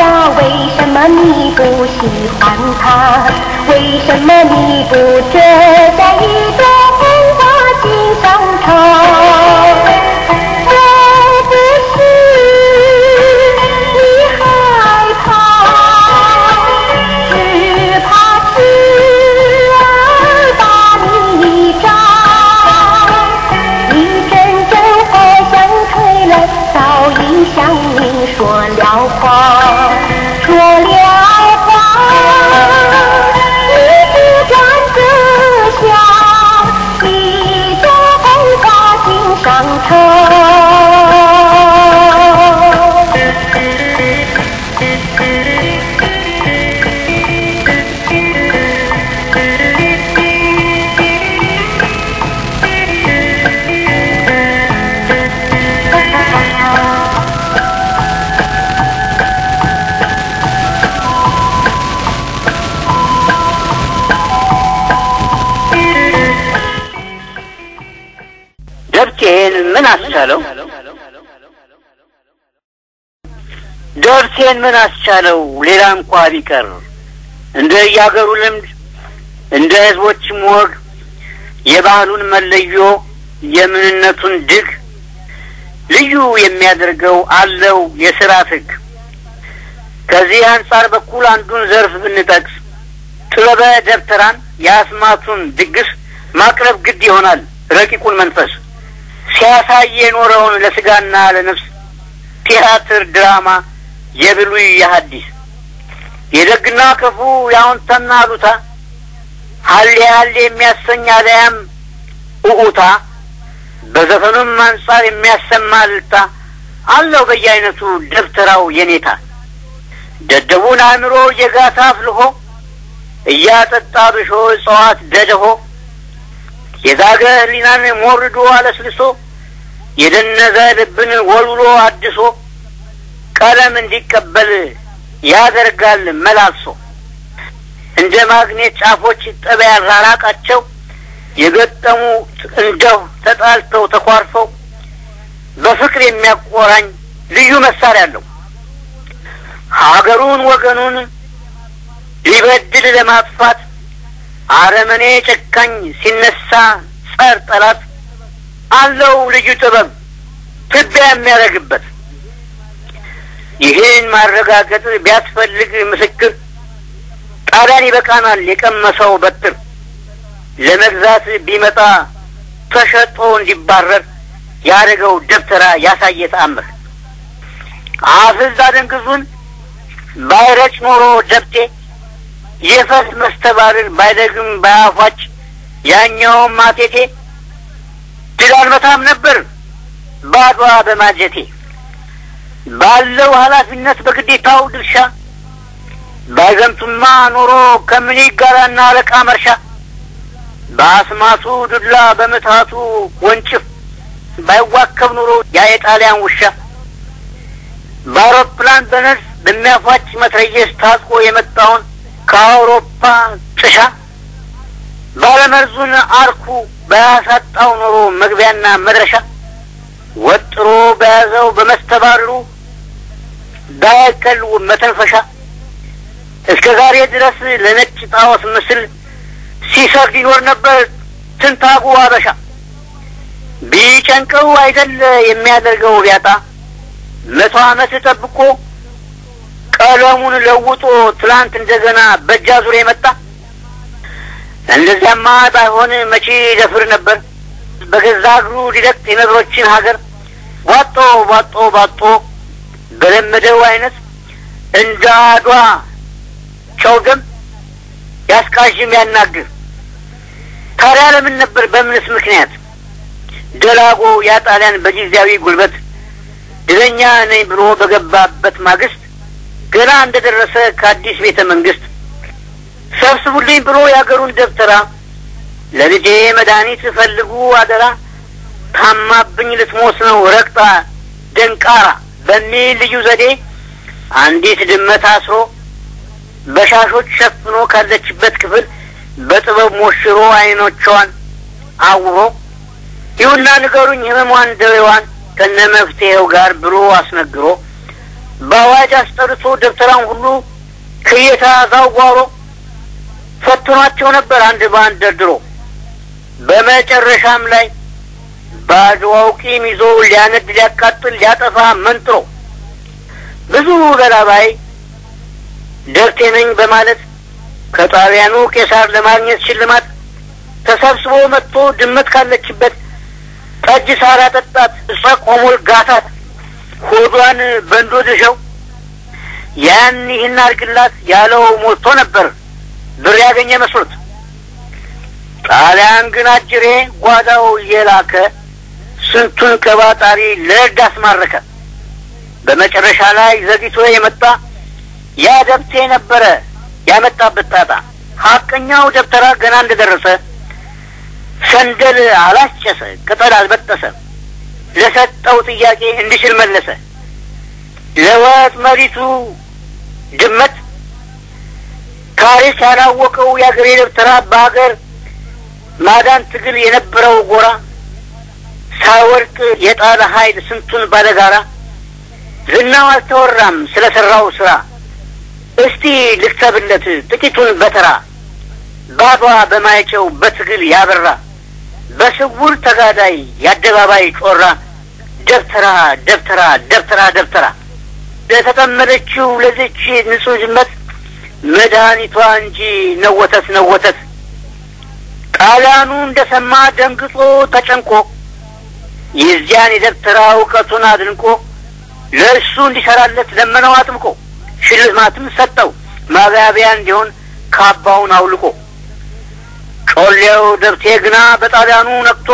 为什么你不珍 ደርሴን ምን አስቻለው? ደርሴን ምን አስቻለው? ሌላ እንኳ ቢቀር እንደ የአገሩ ልምድ እንደ ህዝቦችም ወግ የባህሉን መለዮ የምንነቱን ድግ ልዩ የሚያደርገው አለው የስርዓት ህግ። ከዚህ አንጻር በኩል አንዱን ዘርፍ ብንጠቅስ ጥበበ ደብተራን የአስማቱን ድግስ ማቅረብ ግድ ይሆናል። ረቂቁን መንፈስ ሲያሳይ የኖረውን ለስጋና ለነፍስ ቲያትር፣ ድራማ የብሉይ የሐዲስ የደግና ክፉ የአዎንታና አሉታ ሀሌ ሀሌ የሚያሰኝ አለያም እኡታ በዘፈኑም አንጻር የሚያሰማ እልልታ አለው በየአይነቱ ደብተራው የኔታ ደደቡን አእምሮ የጋታ አፍልሆ እያጠጣ ብሾ እጽዋት ደደሆ የዛገ ህሊናን ሞርዶ አለስልሶ የደነዘ ልብን ወልውሎ አድሶ ቀለም እንዲቀበል ያደርጋል መላልሶ እንደ ማግኔት ጫፎች ጠብ ያራራቃቸው የገጠሙ እንደው ተጣልተው ተኳርፈው በፍቅር የሚያቆራኝ ልዩ መሳሪያ አለው። ሀገሩን ወገኑን ሊበድል ለማጥፋት አረመኔ ጨካኝ ሲነሳ ጸር ጠላት አለው ልዩ ጥበብ ትቢያ የሚያደርግበት። ይህን ማረጋገጥ ቢያስፈልግ ምስክር ጣሊያን ይበቃናል የቀመሰው በትር ለመግዛት ቢመጣ ተሸጦ እንዲባረር ያደረገው ደብተራ ያሳየ ተአምር አፍዝ አደንግዙን ባይረጭ ኖሮ ደብቴ የፈስ መስተባብር ባይደግም ባያፏጭ ያኛውም ማቴቴ ድል አልመታም ነበር ባዷ በማጀቴ ባለው ኃላፊነት በግዴታው ድርሻ ባይዘምቱማ ኖሮ ከምን ይጋራና አለቃ መርሻ በአስማቱ ዱላ በምትሃቱ ወንጭፍ ባይዋከብ ኑሮ ያ የጣሊያን ውሻ በአውሮፕላን በነፍስ በሚያፏጭ መትረየስ ታጥቆ የመጣውን ከአውሮፓ ጥሻ ባለመርዙን አርኩ ባያሳጣው ኖሮ መግቢያና መድረሻ ወጥሮ በያዘው በመስተባብሩ ባያቀል መተንፈሻ እስከ ዛሬ ድረስ ለነጭ ጣዖት ምስል ሲሰግድ ይኖር ነበር ትንታጉ አበሻ። ቢጨንቀው አይደል የሚያደርገው ቢያጣ መቶ ዓመት ጠብቆ ቀለሙን ለውጦ ትላንት እንደገና በእጃ ዙር የመጣ እንደዚያማ ባይሆን መቼ ደፍር ነበር በገዛ እግሩ ሊለቅ የነገሮችን ሀገር ቧጦ ቧጦ ቧጦ በለመደው አይነት እንደ አድዋ ጨውደም ያስቃዥም ያናግር። ታዲያ ለምን ነበር በምንስ ምክንያት ደላጎ ያ ጣሊያን በጊዜያዊ ጉልበት ድለኛ ነኝ ብሎ በገባበት ማግስት ገና እንደ ደረሰ ከአዲስ ቤተ መንግስት ሰብስቡልኝ ብሎ የአገሩን ደብተራ ለልጄ መድኃኒት ፈልጉ አደራ ታማብኝ ልትሞት ነው ረግጣ ደንቃራ በሚል ልዩ ዘዴ አንዲት ድመት አስሮ በሻሾች ሸፍኖ ካለችበት ክፍል በጥበብ ሞሽሮ አይኖቿን አውሮ ይሁና ንገሩኝ ህመሟን ደዌዋን ከነ መፍትሄው ጋር ብሎ አስነግሮ በአዋጅ አስጠርቶ ደብተራን ሁሉ ክየታ ዛውጓሮ ፈትኗቸው ነበር አንድ በአንድ ደርድሮ። በመጨረሻም ላይ በአድዋው ቂም ይዞ ሊያነድ ሊያቃጥል ሊያጠፋ መንጥሮ ብዙ ገላባይ ደብቴ ነኝ በማለት ከጣሊያኑ ቄሳር ለማግኘት ሽልማት ተሰብስቦ መጥቶ ድመት ካለችበት ጠጅ ሳር አጠጣት፣ እሷ ቆሞል ጋታት፣ ሆዷን በንዶ ድሸው ያን ይህን አድርግላት ያለው ሞልቶ ነበር ብር ያገኘ መስሎት። ጣሊያን ግን አጅሬ ጓዳው እየላከ ስንቱን ቀባጣሪ ለእርድ አስማረከ። በመጨረሻ ላይ ዘግይቶ የመጣ ያ ደብቴ ነበረ ያመጣበት ጣጣ። ሀቀኛው ደብተራ ገና እንደደረሰ ሰንደል አላስጨሰ፣ ቅጠል አልበጠሰ። ለሰጠው ጥያቄ እንዲችል መለሰ። ለወጥ መሪቱ ድመት ታሪክ ያላወቀው የአገሬ ደብተራ በሀገር ማዳን ትግል የነበረው ጎራ ሳይወድቅ የጣለ ኃይል ስንቱን ባለጋራ ዝናው አልተወራም ስለ ሠራው ሥራ እስቲ ልክተብለት ጥቂቱን በተራ ባዷ በማይጨው በትግል ያበራ በስውር ተጋዳይ የአደባባይ ጮራ ደብተራ ደብተራ ደብተራ ደብተራ ለተጠመደችው ለዚች ንጹሕ ዝመት መድኃኒቷ እንጂ ነወተት ነወተት ጣሊያኑ እንደ ሰማ ደንግጦ ተጨንቆ የዚያን የደብተራ እውቀቱን አድንቆ ለእሱ እንዲሰራለት ለመነው አጥብቆ ሽልማትም ሰጠው ማጋቢያ እንዲሆን ካባውን አውልቆ ጮሌው ደብቴ ግና በጣሊያኑ ነቅቶ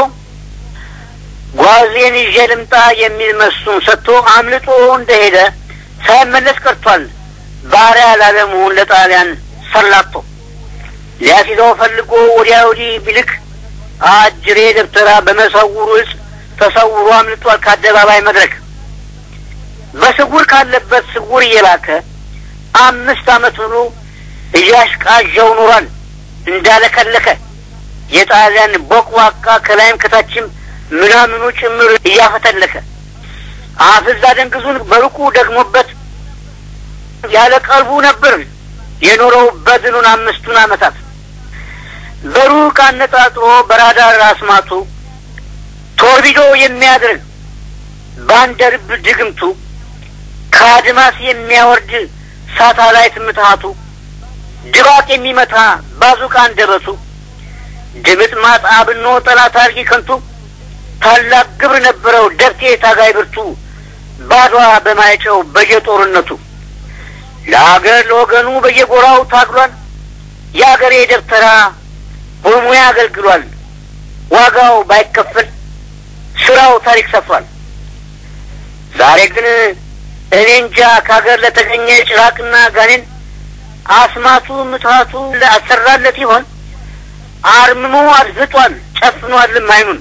ጓዜን ይዤ ልምጣ የሚል መሱን ሰጥቶ አምልጦ እንደሄደ ሳይመለስ ቀርቷል ባሪያ ላለመሆን ለጣሊያን ሰላቶ ሊያስይዘው ፈልጎ ወዲያ ወዲህ ቢልክ አጅሬ ደብተራ በመሰውሩ እጽ ተሰውሮ አምልጧል ከአደባባይ መድረክ በስውር ካለበት ስውር እየላከ አምስት ዓመት ብሎ እያሽቃዣው ኖሯል እንዳለከለከ የጣሊያን ቦቅቧቃ ከላይም ከታችም ምናምኑ ጭምር እያፈተለከ አፍዛ ደንግዙን በሩቁ ደግሞበት ያለ ቀልቡ ነበር የኖረው በድኑን አምስቱን ዓመታት በሩቅ አነጣጥሮ በራዳር አስማቱ ቶርቢዶ የሚያደርግ ባንደርብ ድግምቱ ከአድማስ የሚያወርድ ሳታላይት ምትሃቱ ድባቅ የሚመታ ባዙቃ አንደበቱ ድምጥ ማጥ አብኖ ጠላት አርጊ ከንቱ ታላቅ ግብር ነበረው ደብቴ ታጋይ ብርቱ ባዷ በማይጨው በየጦርነቱ ለአገር ለወገኑ በየጎራው ታግሏል። የአገሬ ደብተራ በሙያ አገልግሏል። ዋጋው ባይከፈል ስራው ታሪክ ሰፍሯል። ዛሬ ግን እኔ እንጃ ከሀገር ለተገኘ ጭራቅና ጋኔን አስማቱ ምትሃቱ አሰራለት ይሆን? አርምሞ አድፍጧል፣ ጨፍኗልም አይኑን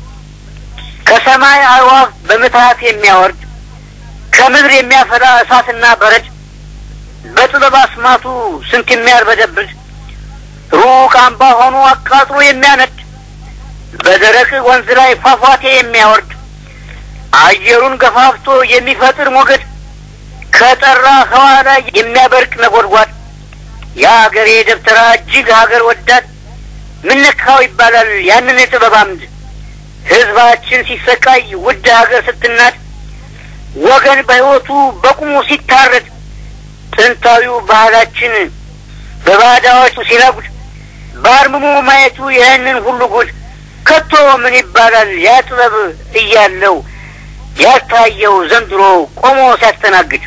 ከሰማይ አዕዋፍ በምትሃት የሚያወርድ ከምድር የሚያፈላ እሳትና በረድ በጥበብ አስማቱ ስንት የሚያርበደብድ ሩቅ አምባ ሆኖ አቃጥሎ የሚያነድ በደረቅ ወንዝ ላይ ፏፏቴ የሚያወርድ አየሩን ገፋፍቶ የሚፈጥር ሞገድ ከጠራ ህዋ ላይ የሚያበርቅ ነጎድጓድ የአገሬ ደብተራ እጅግ ሀገር ወዳድ ምነካው ይባላል ያንን የጥበብ አምድ ህዝባችን ሲሰቃይ ውድ ሀገር ስትናድ ወገን በሕይወቱ በቁሙ ሲታረድ ጥንታዊው ባህላችን በባዳዎች ሲነጉድ በአርምሞ ማየቱ ይህንን ሁሉ ጉድ ከቶ ምን ይባላል ያ ጥበብ እያለው ያልታየው ዘንድሮ ቆሞ ሲያስተናግድ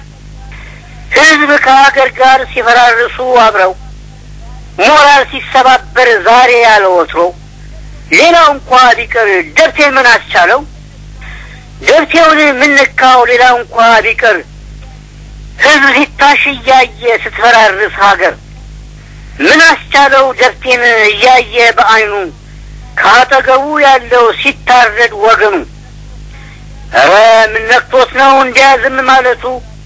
ህዝብ ከሀገር ጋር ሲፈራርሱ አብረው ሞራል ሲሰባበር ዛሬ ያለ ወትሮ ሌላው እንኳ ቢቀር ደብቴን ምን አስቻለው? ደብቴውን ምንካው ሌላው እንኳ ቢቀር ህዝብ ሲታሽ እያየ ስትፈራርስ ሀገር ምን አስቻለው? ደብቴን እያየ በአይኑ ካጠገቡ ያለው ሲታረድ ወገኑ ኧረ ምን ነክቶት ነው እንዲያ ዝም ማለቱ?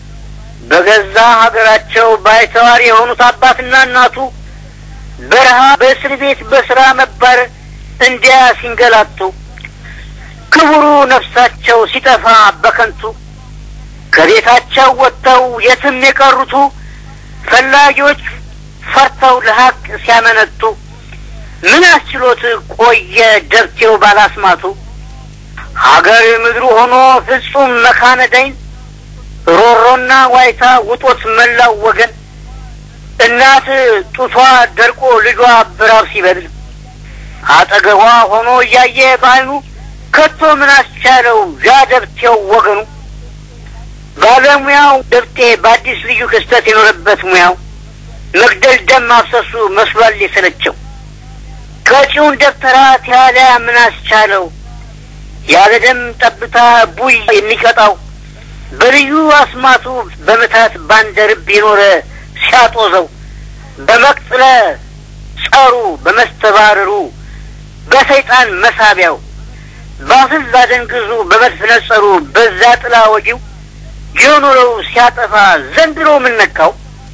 በገዛ ሀገራቸው ባይተዋር የሆኑት አባትና እናቱ በረሃ በእስር ቤት በስራ መባረር እንዲያ ሲንገላቱ ክቡሩ ነፍሳቸው ሲጠፋ በከንቱ ከቤታቸው ወጥተው የትም የቀሩቱ ፈላጊዎች ፈርተው ለሀቅ ሲያመነቱ ምን አስችሎት ቆየ ደብቴው ባላስማቱ ሀገር ምድሩ ሆኖ ፍጹም መካነ ዳይን ሮሮና ዋይታ ውጦት መላው ወገን እናት ጡቷ ደርቆ ልጇ ብራብ ሲበድል አጠገቧ ሆኖ እያየ በዓይኑ ከቶ ምን አስቻለው ያ ደብቴው ወገኑ ባለሙያው ደብቴ በአዲስ ልዩ ክስተት የኖረበት ሙያው መግደል ደም ማፍሰሱ መስሏል የሰለቸው ከጪውን ደብተራ ቲያሊያ ምን አስቻለው ያለ ደም ጠብታ ቡይ የሚቀጣው በልዩ አስማቱ በምታት ባንደርብ የኖረ ሲያጦዘው በመቅጥለ ጸሩ በመስተባረሩ በሰይጣን መሳቢያው በአፍዝ አደንግዙ በመትነጸሩ በዛ ጥላ ወጊው የኖረው ሲያጠፋ ዘንድሮ ምን ነካው?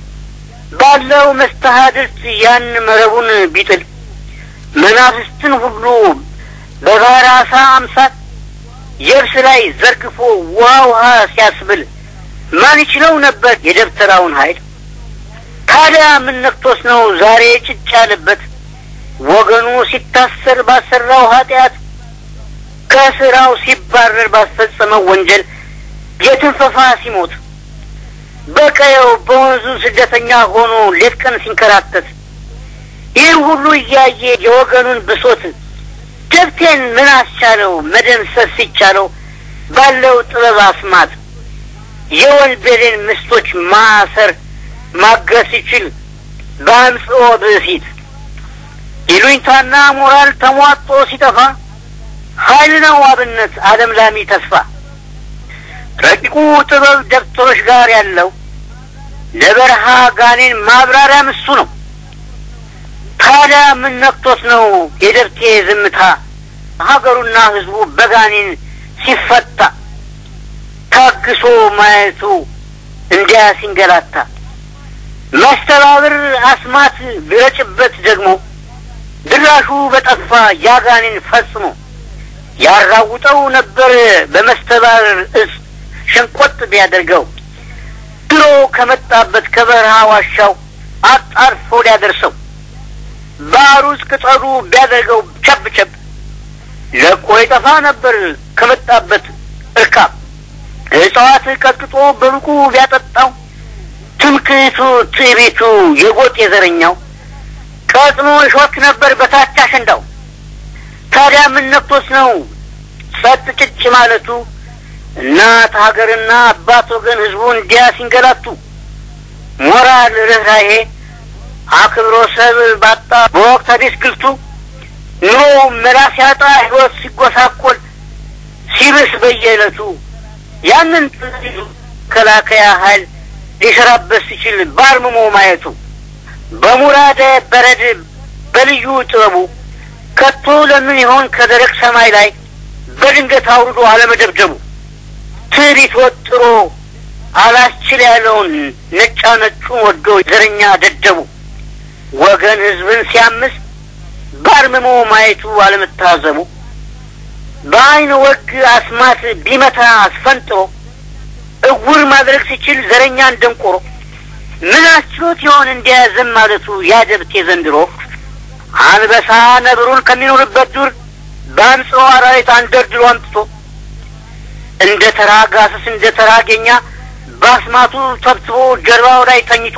ባለው መስተሀድርት ያን መረቡን ቢጥል መናፍስትን ሁሉ በባሕረ ዓሣ አምሳል የብስ ላይ ዘርግፎ ውሃ ውሃ ሲያስብል ማን ይችለው ነበር የደብተራውን ኃይል? ታዲያ ምን ነክቶስ ነው ዛሬ ጭጭ ያለበት? ወገኑ ሲታሰር ባሰራው ኃጢአት ከስራው ሲባረር ባስፈጸመው ወንጀል የትንፈፋ ሲሞት በቀየው በወንዙ ስደተኛ ሆኖ ሌት ቀን ሲንከራተት ይህ ሁሉ እያየ የወገኑን ብሶት ደብቴን ምን አስቻለው መደምሰስ ሲቻለው ባለው ጥበብ አስማት የወንበዴን ምስቶች ማሰር ማገስ ሲችል በአምጽኦ ብእሲት ይሉኝታና ሞራል ተሟጦ ሲጠፋ ኃይል ነው አብነት ዓለም ላሚ ተስፋ ረቂቁ ጥበብ ደብተሮች ጋር ያለው ለበረሃ ጋኔን ማብራሪያም እሱ ነው። ታዲያ ምን ነክቶት ነው የደብቴ ዝምታ ሀገሩና ሕዝቡ በጋኔን ሲፈታ ታግሶ ማየቱ እንዲያ ሲንገላታ መስተባብር አስማት ቢረጭበት ደግሞ ድራሹ በጠፋ ያጋኔን ፈጽሞ ያራውጠው ነበር በመስተባብር እጽ ሸንቆጥ ቢያደርገው ድሮ ከመጣበት ከበረሃ ዋሻው አጣርፎ ሊያደርሰው ባሩስ ቅጠሉ ቢያደርገው ቸብ ቸብ ለቆ ይጠፋ ነበር ከመጣበት እርካብ እጽዋት ቀጥቅጦ በሩቁ ቢያጠጣው ትምክህቱ ትዕቢቱ የጎጥ የዘረኛው ቀጥኖ ይሾክ ነበር በታች አሸንዳው። ታዲያ ምን ነክቶስ ነው ጸጥ ጭጭ ማለቱ? እናት ሀገርና አባት ወገን ህዝቡ እንዲያ ሲንገላቱ ሞራል ርኅራሄ አክብሮ ሰብ ባጣ በወቅት አዲስ ግልቱ ኑሮ መላ ሲያጣ ህይወት ሲጎሳቆል ሲብስ በየዕለቱ ያንን ከላከያ ኃይል ሊሰራበት ሲችል ባርምሞ ማየቱ በሙራደ በረድ በልዩ ጥበቡ ከቶ ለምን ይሆን ከደረቅ ሰማይ ላይ በድንገት አውርዶ አለመደብደቡ ትዕቢት ወጥሮ አላስችል ያለውን ነጫ ነጩን ወዶ ዘረኛ ደደቡ ወገን ህዝብን ሲያምስ ባርምሞ ማየቱ አለመታዘቡ በአይን ወግ አስማት ቢመታ አስፈንጥሮ እውር ማድረግ ሲችል ዘረኛን ደንቆሮ ምን አስችሎት ይሆን እንዲያዘም ማለቱ ያደብቴ ዘንድሮ አንበሳ ነብሩን ከሚኖርበት ዱር በአንጽሖ አራዊት አንደርድሮ አምጥቶ እንደ ተራ ጋሰስ እንደ ተራ ጌኛ በአስማቱ ተብትቦ ጀርባው ላይ ተኝቶ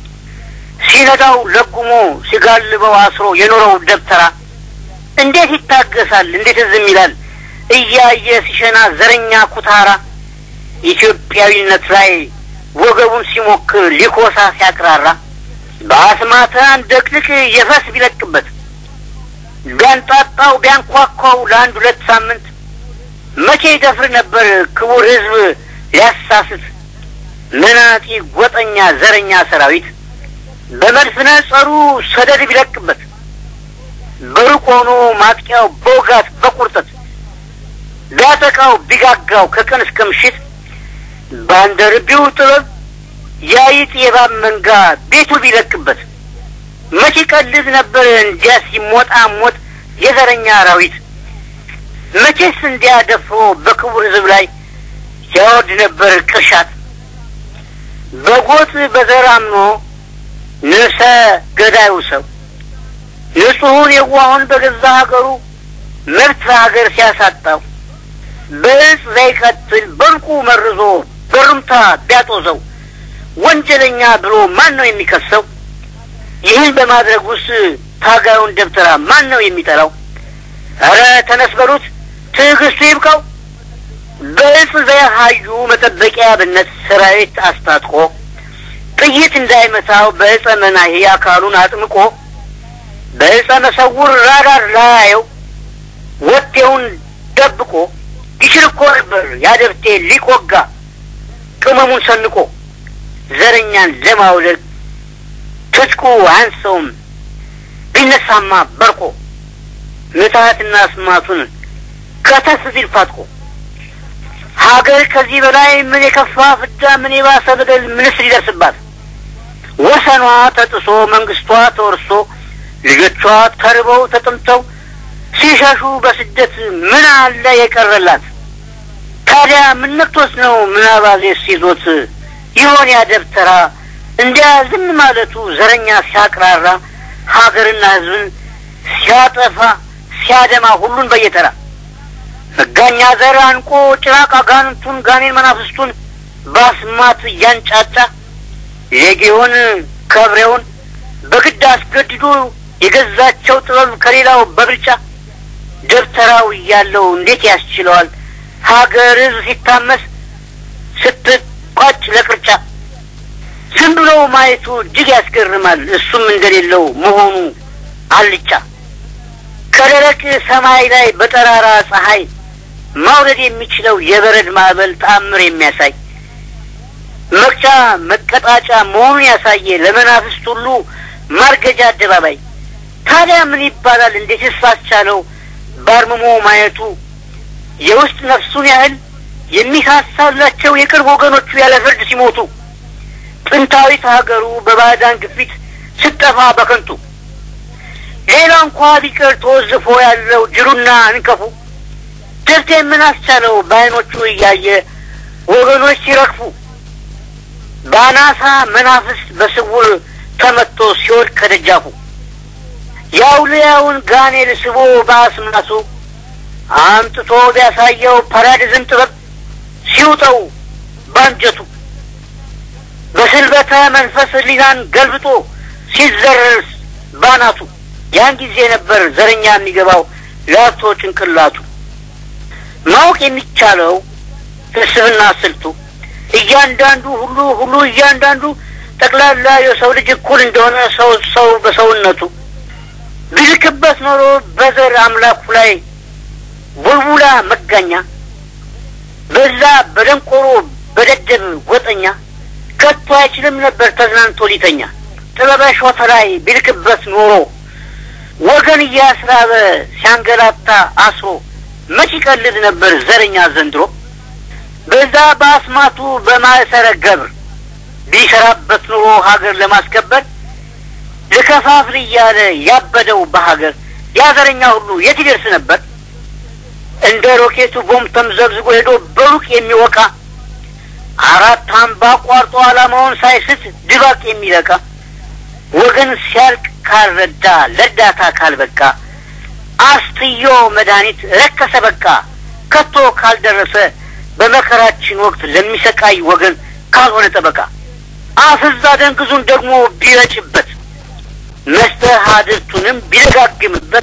ሲነዳው ለጉሞ ሲጋልበው አስሮ የኖረው ደብተራ እንዴት ይታገሳል? እንዴት ዝም ይላል? እያየ ሲሸና ዘረኛ ኩታራ ኢትዮጵያዊነት ላይ ወገቡን ሲሞክር ሊኮሳ ሲያቅራራ በአስማተ አንደቅልቅ የፈስ ቢለቅበት ቢያንጣጣው ቢያንኳኳው ለአንድ ሁለት ሳምንት መቼ ይደፍር ነበር ክቡር ሕዝብ ሊያሳስት መናጢ ጎጠኛ ዘረኛ ሰራዊት በመድፍነ ጸሩ ሰደድ ቢለቅበት በሩቅ ሆኖ ማጥቂያው በውጋት በቁርጠት ቢያጠቃው ቢጋጋው ከቀን እስከ ምሽት ባንደርቢው ጥበብ ያይጥ የባብ መንጋ ቤቱ ቢለቅበት መቼ ቀልድ ነበር እንዲያ ሲሞጣ ሞጥ የዘረኛ አራዊት መቼስ እንዲያ ደፍሮ በክቡር ሕዝብ ላይ ያወርድ ነበር ቅርሻት በጎጥ በዘር አምኖ ንሰ ገዳዩ ሰው ንጹሑን የዋሁን በገዛ ሀገሩ መብት ሀገር ሲያሳጣው በእጽ ዘይቀትል በልቁ መርዞ በሩምታ ቢያጦዘው ወንጀለኛ ብሎ ማን ነው የሚከሰው? ይህን በማድረግ ውስጥ ታጋዩን ደብተራ ማን ነው የሚጠራው? ኧረ ተነስ በሉት ትዕግስቱ ይብቃው። በእጽ ዘያሃዩ መጠበቂያ ብነት ሰራዊት አስታጥቆ ጥይት እንዳይመታው በእጸ መናሄ አካሉን አጥምቆ በእጸ መሰውር ራዳር ላያየው ወቴውን ደብቆ ይችል እኮ ነበር ያደብቴ ሊቆጋ ቅመሙን ሰንቆ ዘረኛን ለማውለቅ ትጥቁ አንሰውም ቢነሳማ በርቆ ምትሀትና ስማቱን ከተፍ ቢል ፋጥቆ ሀገር ከዚህ በላይ ምን የከፋ ፍዳ ምን የባሰ በደል ምንስ ሊደርስባት ወሰኗ ተጥሶ መንግስቷ ተወርሶ ልጆቿ ተርበው ተጠምተው ሲሸሹ በስደት ምን አለ የቀረላት? ታዲያ ምን ነክቶት ነው ምናባዜ ሲዞት ይሆን ያ ደብተራ እንዲያ ዝም ማለቱ ዘረኛ ሲያቅራራ ሀገርና ሕዝብን ሲያጠፋ ሲያደማ ሁሉን በየተራ መጋኛ ዘር አንቆ ጭራቅ አጋንንቱን ጋኔን መናፍስቱን ባስማት እያንጫጫ ሌጌውን ከብሬውን በግድ አስገድዶ የገዛቸው ጥበብ ከሌላው በብልጫ ደብተራው እያለው እንዴት ያስችለዋል ሀገር ሕዝብ ሲታመስ ስትቋጭ ለቅርጫ ዝም ብሎ ማየቱ እጅግ ያስገርማል። እሱም እንደሌለው መሆኑ አልጫ ከደረቅ ሰማይ ላይ በጠራራ ፀሐይ ማውረድ የሚችለው የበረድ ማዕበል ተአምር የሚያሳይ መቅጫ መቀጣጫ መሆኑን ያሳየ ለመናፍስት ሁሉ ማርገጃ አደባባይ። ታዲያ ምን ይባላል? እንዴትስ አስቻለው ባርምሞ ማየቱ የውስጥ ነፍሱን ያህል የሚሳሳላቸው የቅርብ ወገኖቹ ያለ ፍርድ ሲሞቱ ጥንታዊት ሀገሩ በባዕዳን ግፊት ስጠፋ በከንቱ ሌላ እንኳ ቢቀር ተወዝፎ ያለው ጅሩና እንከፉ ደብቴ ምን አስቻለው በዓይኖቹ እያየ ወገኖች ሲረግፉ በአናሳ መናፍስት በስውር ተመቶ ሲወድቅ ከደጃፉ የአውልያውን ጋኔል ስቦ በአስማሱ አምጥቶ ቢያሳየው ፓራዲዝም ጥበብ ሲውጠው ባንጀቱ በስልበተ መንፈስ ሊናን ገልብጦ ሲዘረርስ ባናቱ ያን ጊዜ ነበር ዘረኛ የሚገባው ላፍቶ ጭንቅላቱ ማወቅ የሚቻለው ፍልስፍና ስልቱ እያንዳንዱ ሁሉ ሁሉ እያንዳንዱ ጠቅላላ የሰው ልጅ እኩል እንደሆነ ሰው ሰው በሰውነቱ ቢልክበት ኖሮ በዘር አምላኩ ላይ ቡልቡላ መጋኛ በዛ በደንቆሮ በደደብ ጎጠኛ ከቶ አይችልም ነበር ተዝናንቶ ሊተኛ ጥበበ ሾተ ላይ ቢልክበት ኖሮ ወገን እያስራበ ሲያንገላታ አስሮ መች ይቀልድ ነበር ዘረኛ ዘንድሮ በዛ በአስማቱ በማእሰረ ገብር ቢሰራበት ኑሮ ሀገር ለማስከበር ልከፋፍል እያለ ያበደው በሀገር ያዘረኛ ሁሉ የት ይደርስ ነበር? እንደ ሮኬቱ ቦምብ ተምዘግዝጎ ሄዶ በሩቅ የሚወቃ አራት አምባ ቋርጦ ዓላማውን ሳይስት ድባቅ የሚለቃ ወገን ሲያልቅ ካልረዳ ለእርዳታ ካልበቃ አስትዮ መድኃኒት ረከሰ በቃ ከቶ ካልደረሰ በመከራችን ወቅት ለሚሰቃይ ወገን ካልሆነ ጠበቃ አፍዛ ደንግዙን ደግሞ ቢረጭበት መስተሀድርቱንም ቢደጋግምበት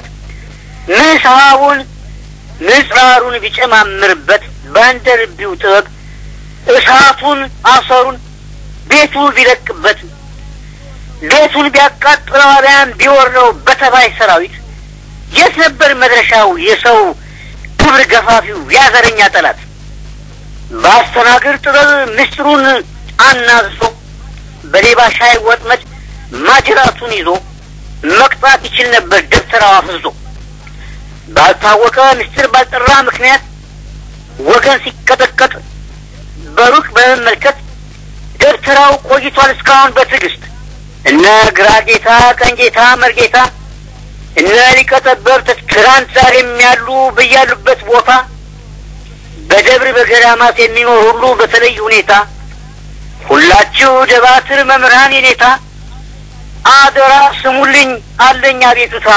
ምሳቡን ምጽራሩን ቢጨማምርበት በአንደርቢው ጥበብ እሳቱን አሰሩን ቤቱ ቢለቅበት ቤቱን ቢያቃጥለው አልያም ቢወረው በተባይ ሰራዊት የት ነበር መድረሻው የሰው ክብር ገፋፊው ያዘረኛ ጠላት? በአስተናግር ጥበብ ምስጢሩን አናዝዞ በሌባ ሻይ ወጥመድ ማጅራቱን ይዞ መቅጣት ይችል ነበር ደብተራው አፍዞ። ባልታወቀ ምስጢር ባልጠራ ምክንያት ወገን ሲቀጠቀጥ በሩቅ በመመልከት ደብተራው ቆይቷል እስካሁን በትዕግስት እነ ግራ ጌታ፣ ቀኝ ጌታ፣ መርጌታ እነ ሊቀ ጠበብት ትናንት ዛሬም ያሉ በያሉበት ቦታ በደብር በገዳማት የሚኖር ሁሉ በተለይ ሁኔታ ሁላችሁ ደባትር መምህራን የኔታ አደራ ስሙልኝ አለኝ አቤቱታ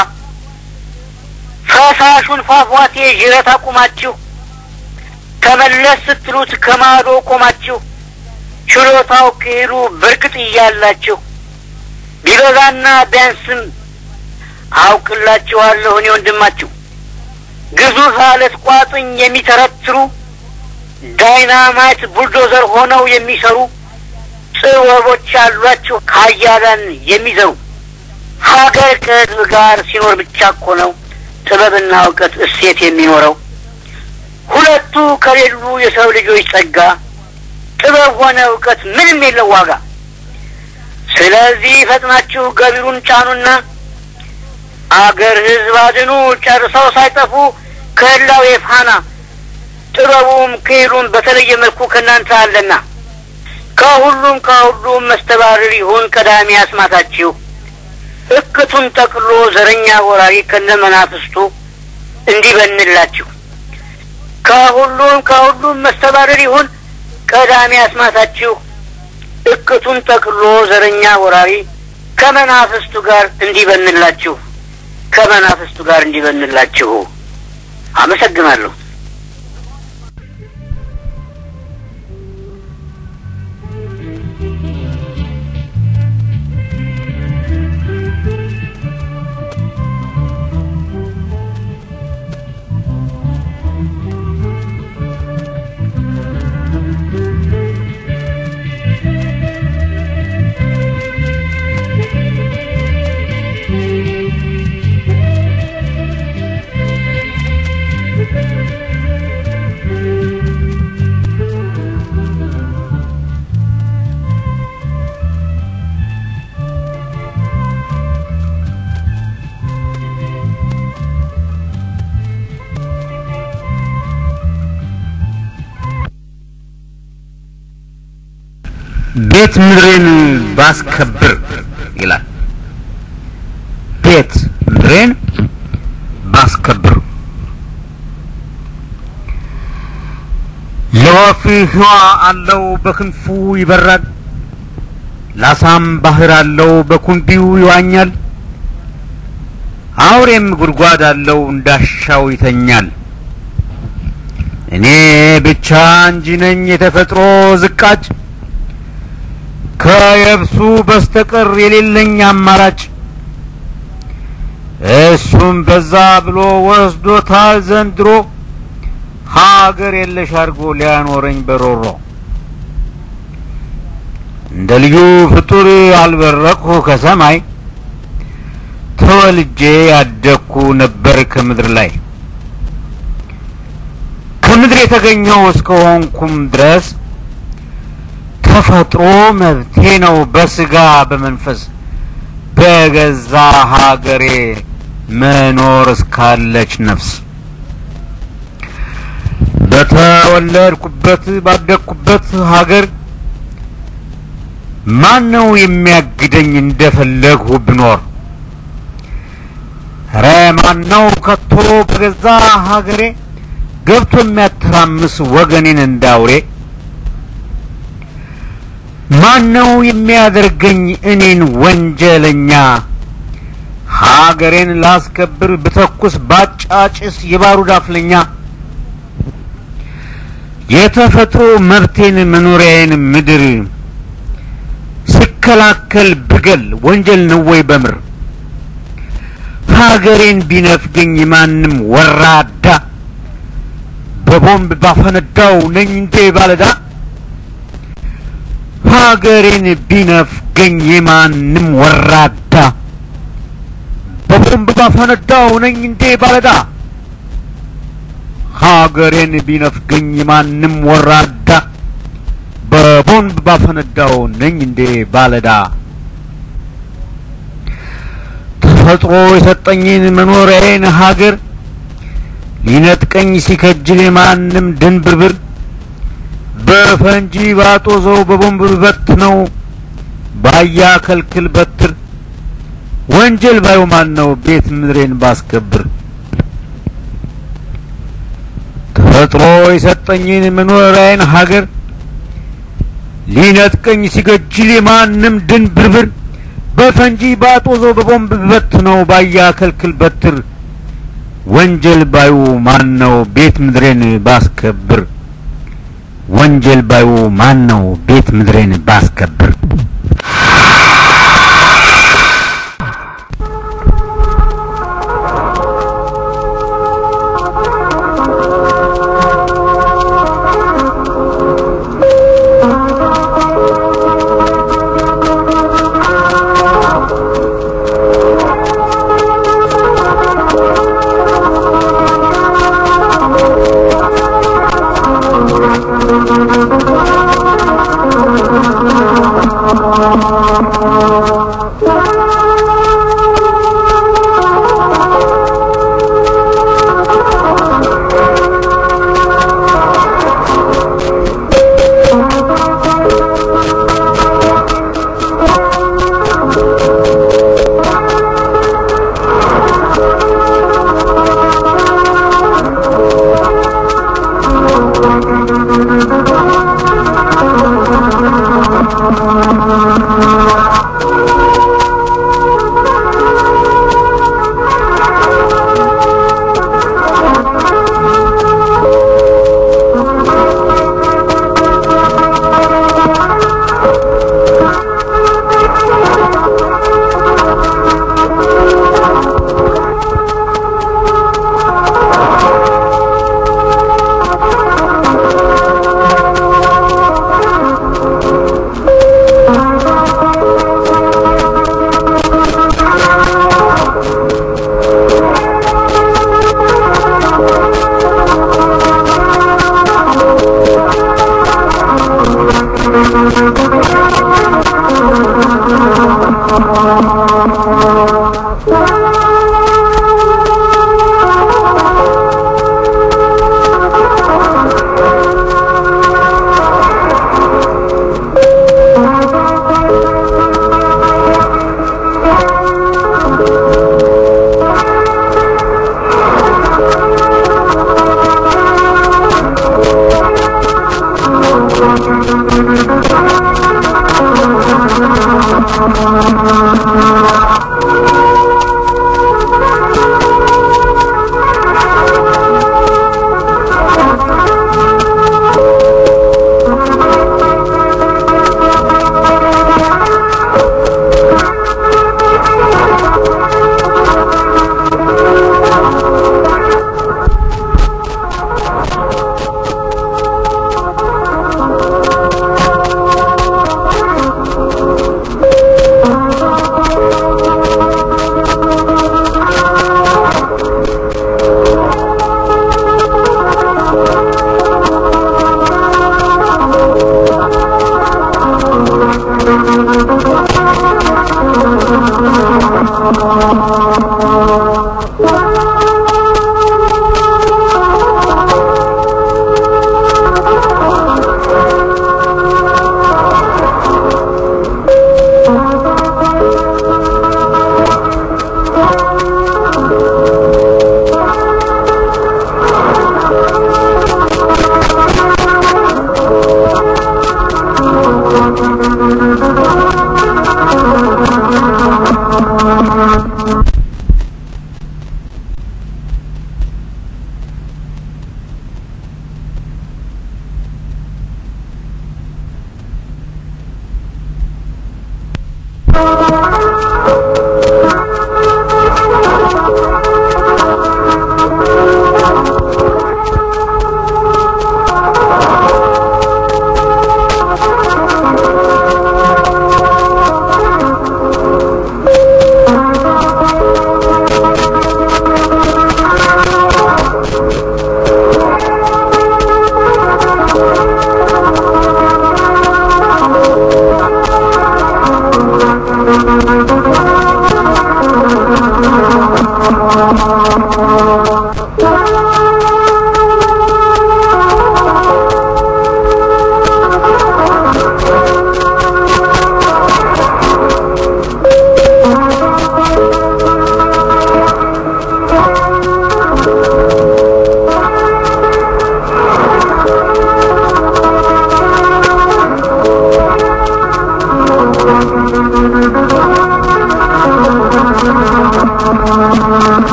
ፈሳሹን ፏፏቴ ዥረት አቁማችሁ ተመለስ ስትሉት ከማዶ ቆማችሁ ችሎታው ክሂሉ በርግጥ እያላችሁ ቢበዛና ቢያንስም አውቅላችኋለሁ እኔ ወንድማችሁ ግዙፍ አለት ቋጥኝ የሚተረትሩ ዳይናማይት ቡልዶዘር ሆነው የሚሰሩ ጥበቦች ያሏችሁ ሀያላን የሚዘሩ ሀገር ከህዝብ ጋር ሲኖር ብቻ እኮ ነው ጥበብና እውቀት እሴት የሚኖረው። ሁለቱ ከሌሉ የሰው ልጆች ጸጋ ጥበብ ሆነ እውቀት ምንም የለው ዋጋ። ስለዚህ ፈጥናችሁ ገቢሩን ጫኑና አገር ህዝብ አድኑ ጨርሰው ሳይጠፉ ከህላዌ ፋና ጥበቡም ክሂሉም በተለየ መልኩ ከእናንተ አለና ከሁሉም ከሁሉም መስተባረር ይሁን ቀዳሚ አስማታችሁ እክቱን ጠቅሎ ዘረኛ ወራሪ ከነ መናፍስቱ እንዲበንላችሁ ከሁሉም ከሁሉም መስተባረር ይሁን ቀዳሚ አስማታችሁ እቅቱን ጠቅሎ ዘረኛ ወራሪ ከመናፍስቱ ጋር እንዲበንላችሁ ከመናፍስቱ ጋር እንዲበንላችሁ አመሰግናለሁ። ቤት ምድሬን ባስከብር ይላል። ቤት ምድሬን ባስከብር ለወፍ ህዋ አለው በክንፉ ይበራል፣ ላሳም ባህር አለው በኩንቢው ይዋኛል፣ አውሬም ጉድጓድ አለው እንዳሻው ይተኛል። እኔ ብቻ እንጂ ነኝ የተፈጥሮ ዝቃጭ ከየብሱ በስተቀር የሌለኝ አማራጭ እሱም በዛ ብሎ ወስዶታል ዘንድሮ ሀገር የለሽ አድርጎ ሊያኖረኝ በሮሮ እንደ ልዩ ፍጡር አልበረቅሁ ከሰማይ ተወልጄ ያደግኩ ነበር ከምድር ላይ ከምድር የተገኘው እስከሆንኩም ድረስ ተፈጥሮ መብቴ ነው በስጋ በመንፈስ በገዛ ሀገሬ መኖር እስካለች ነፍስ በተወለድኩበት ባደግኩበት ሀገር ማን ነው የሚያግደኝ እንደፈለግሁ ብኖር? ኧረ ማን ነው ከቶ በገዛ ሀገሬ ገብቶ የሚያተራምስ ወገኔን እንዳውሬ? ማን ነው የሚያደርገኝ እኔን ወንጀለኛ? ሀገሬን ላስከብር ብተኩስ ባጫጭስ የባሩድ አፍለኛ የተፈጥሮ መብቴን መኖሪያዬን ምድር ስከላከል ብገል ወንጀል ነው ወይ በምር? ሀገሬን ቢነፍገኝ ማንም ወራዳ በቦምብ ባፈነዳው ነኝ እንዴ ባለዳ? ሀገሬን ቢነፍገኝ የማንም ወራዳ በቦምብ ባፈነዳው ነኝ እንዴ ባለዳ? ሀገሬን ቢነፍገኝ የማንም ወራዳ በቦምብ ባፈነዳው ነኝ እንዴ ባለዳ? ተፈጥሮ የሰጠኝን መኖሪያዬን ሀገር ሊነጥቀኝ ሲከጅል የማንም ድንብርብር በፈንጂ ባጦዘው በቦምብ በት ነው ባያ ከልክል በትር ወንጀል ባዩ ማን ነው ቤት ምድሬን ባስከብር ተፈጥሮ የሰጠኝን መኖሪያዬን ሀገር ሊነጥቀኝ ሲገጅል የማንም ድንብርብር በፈንጂ ባጦዘው በቦምብ በት ነው ባያ ከልክል በትር ወንጀል ባዩ ማን ነው ቤት ምድሬን ባስከብር ወንጀል ባዩ ማን ነው ቤት ምድሬን ባስከብር Thank you.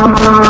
Thank you.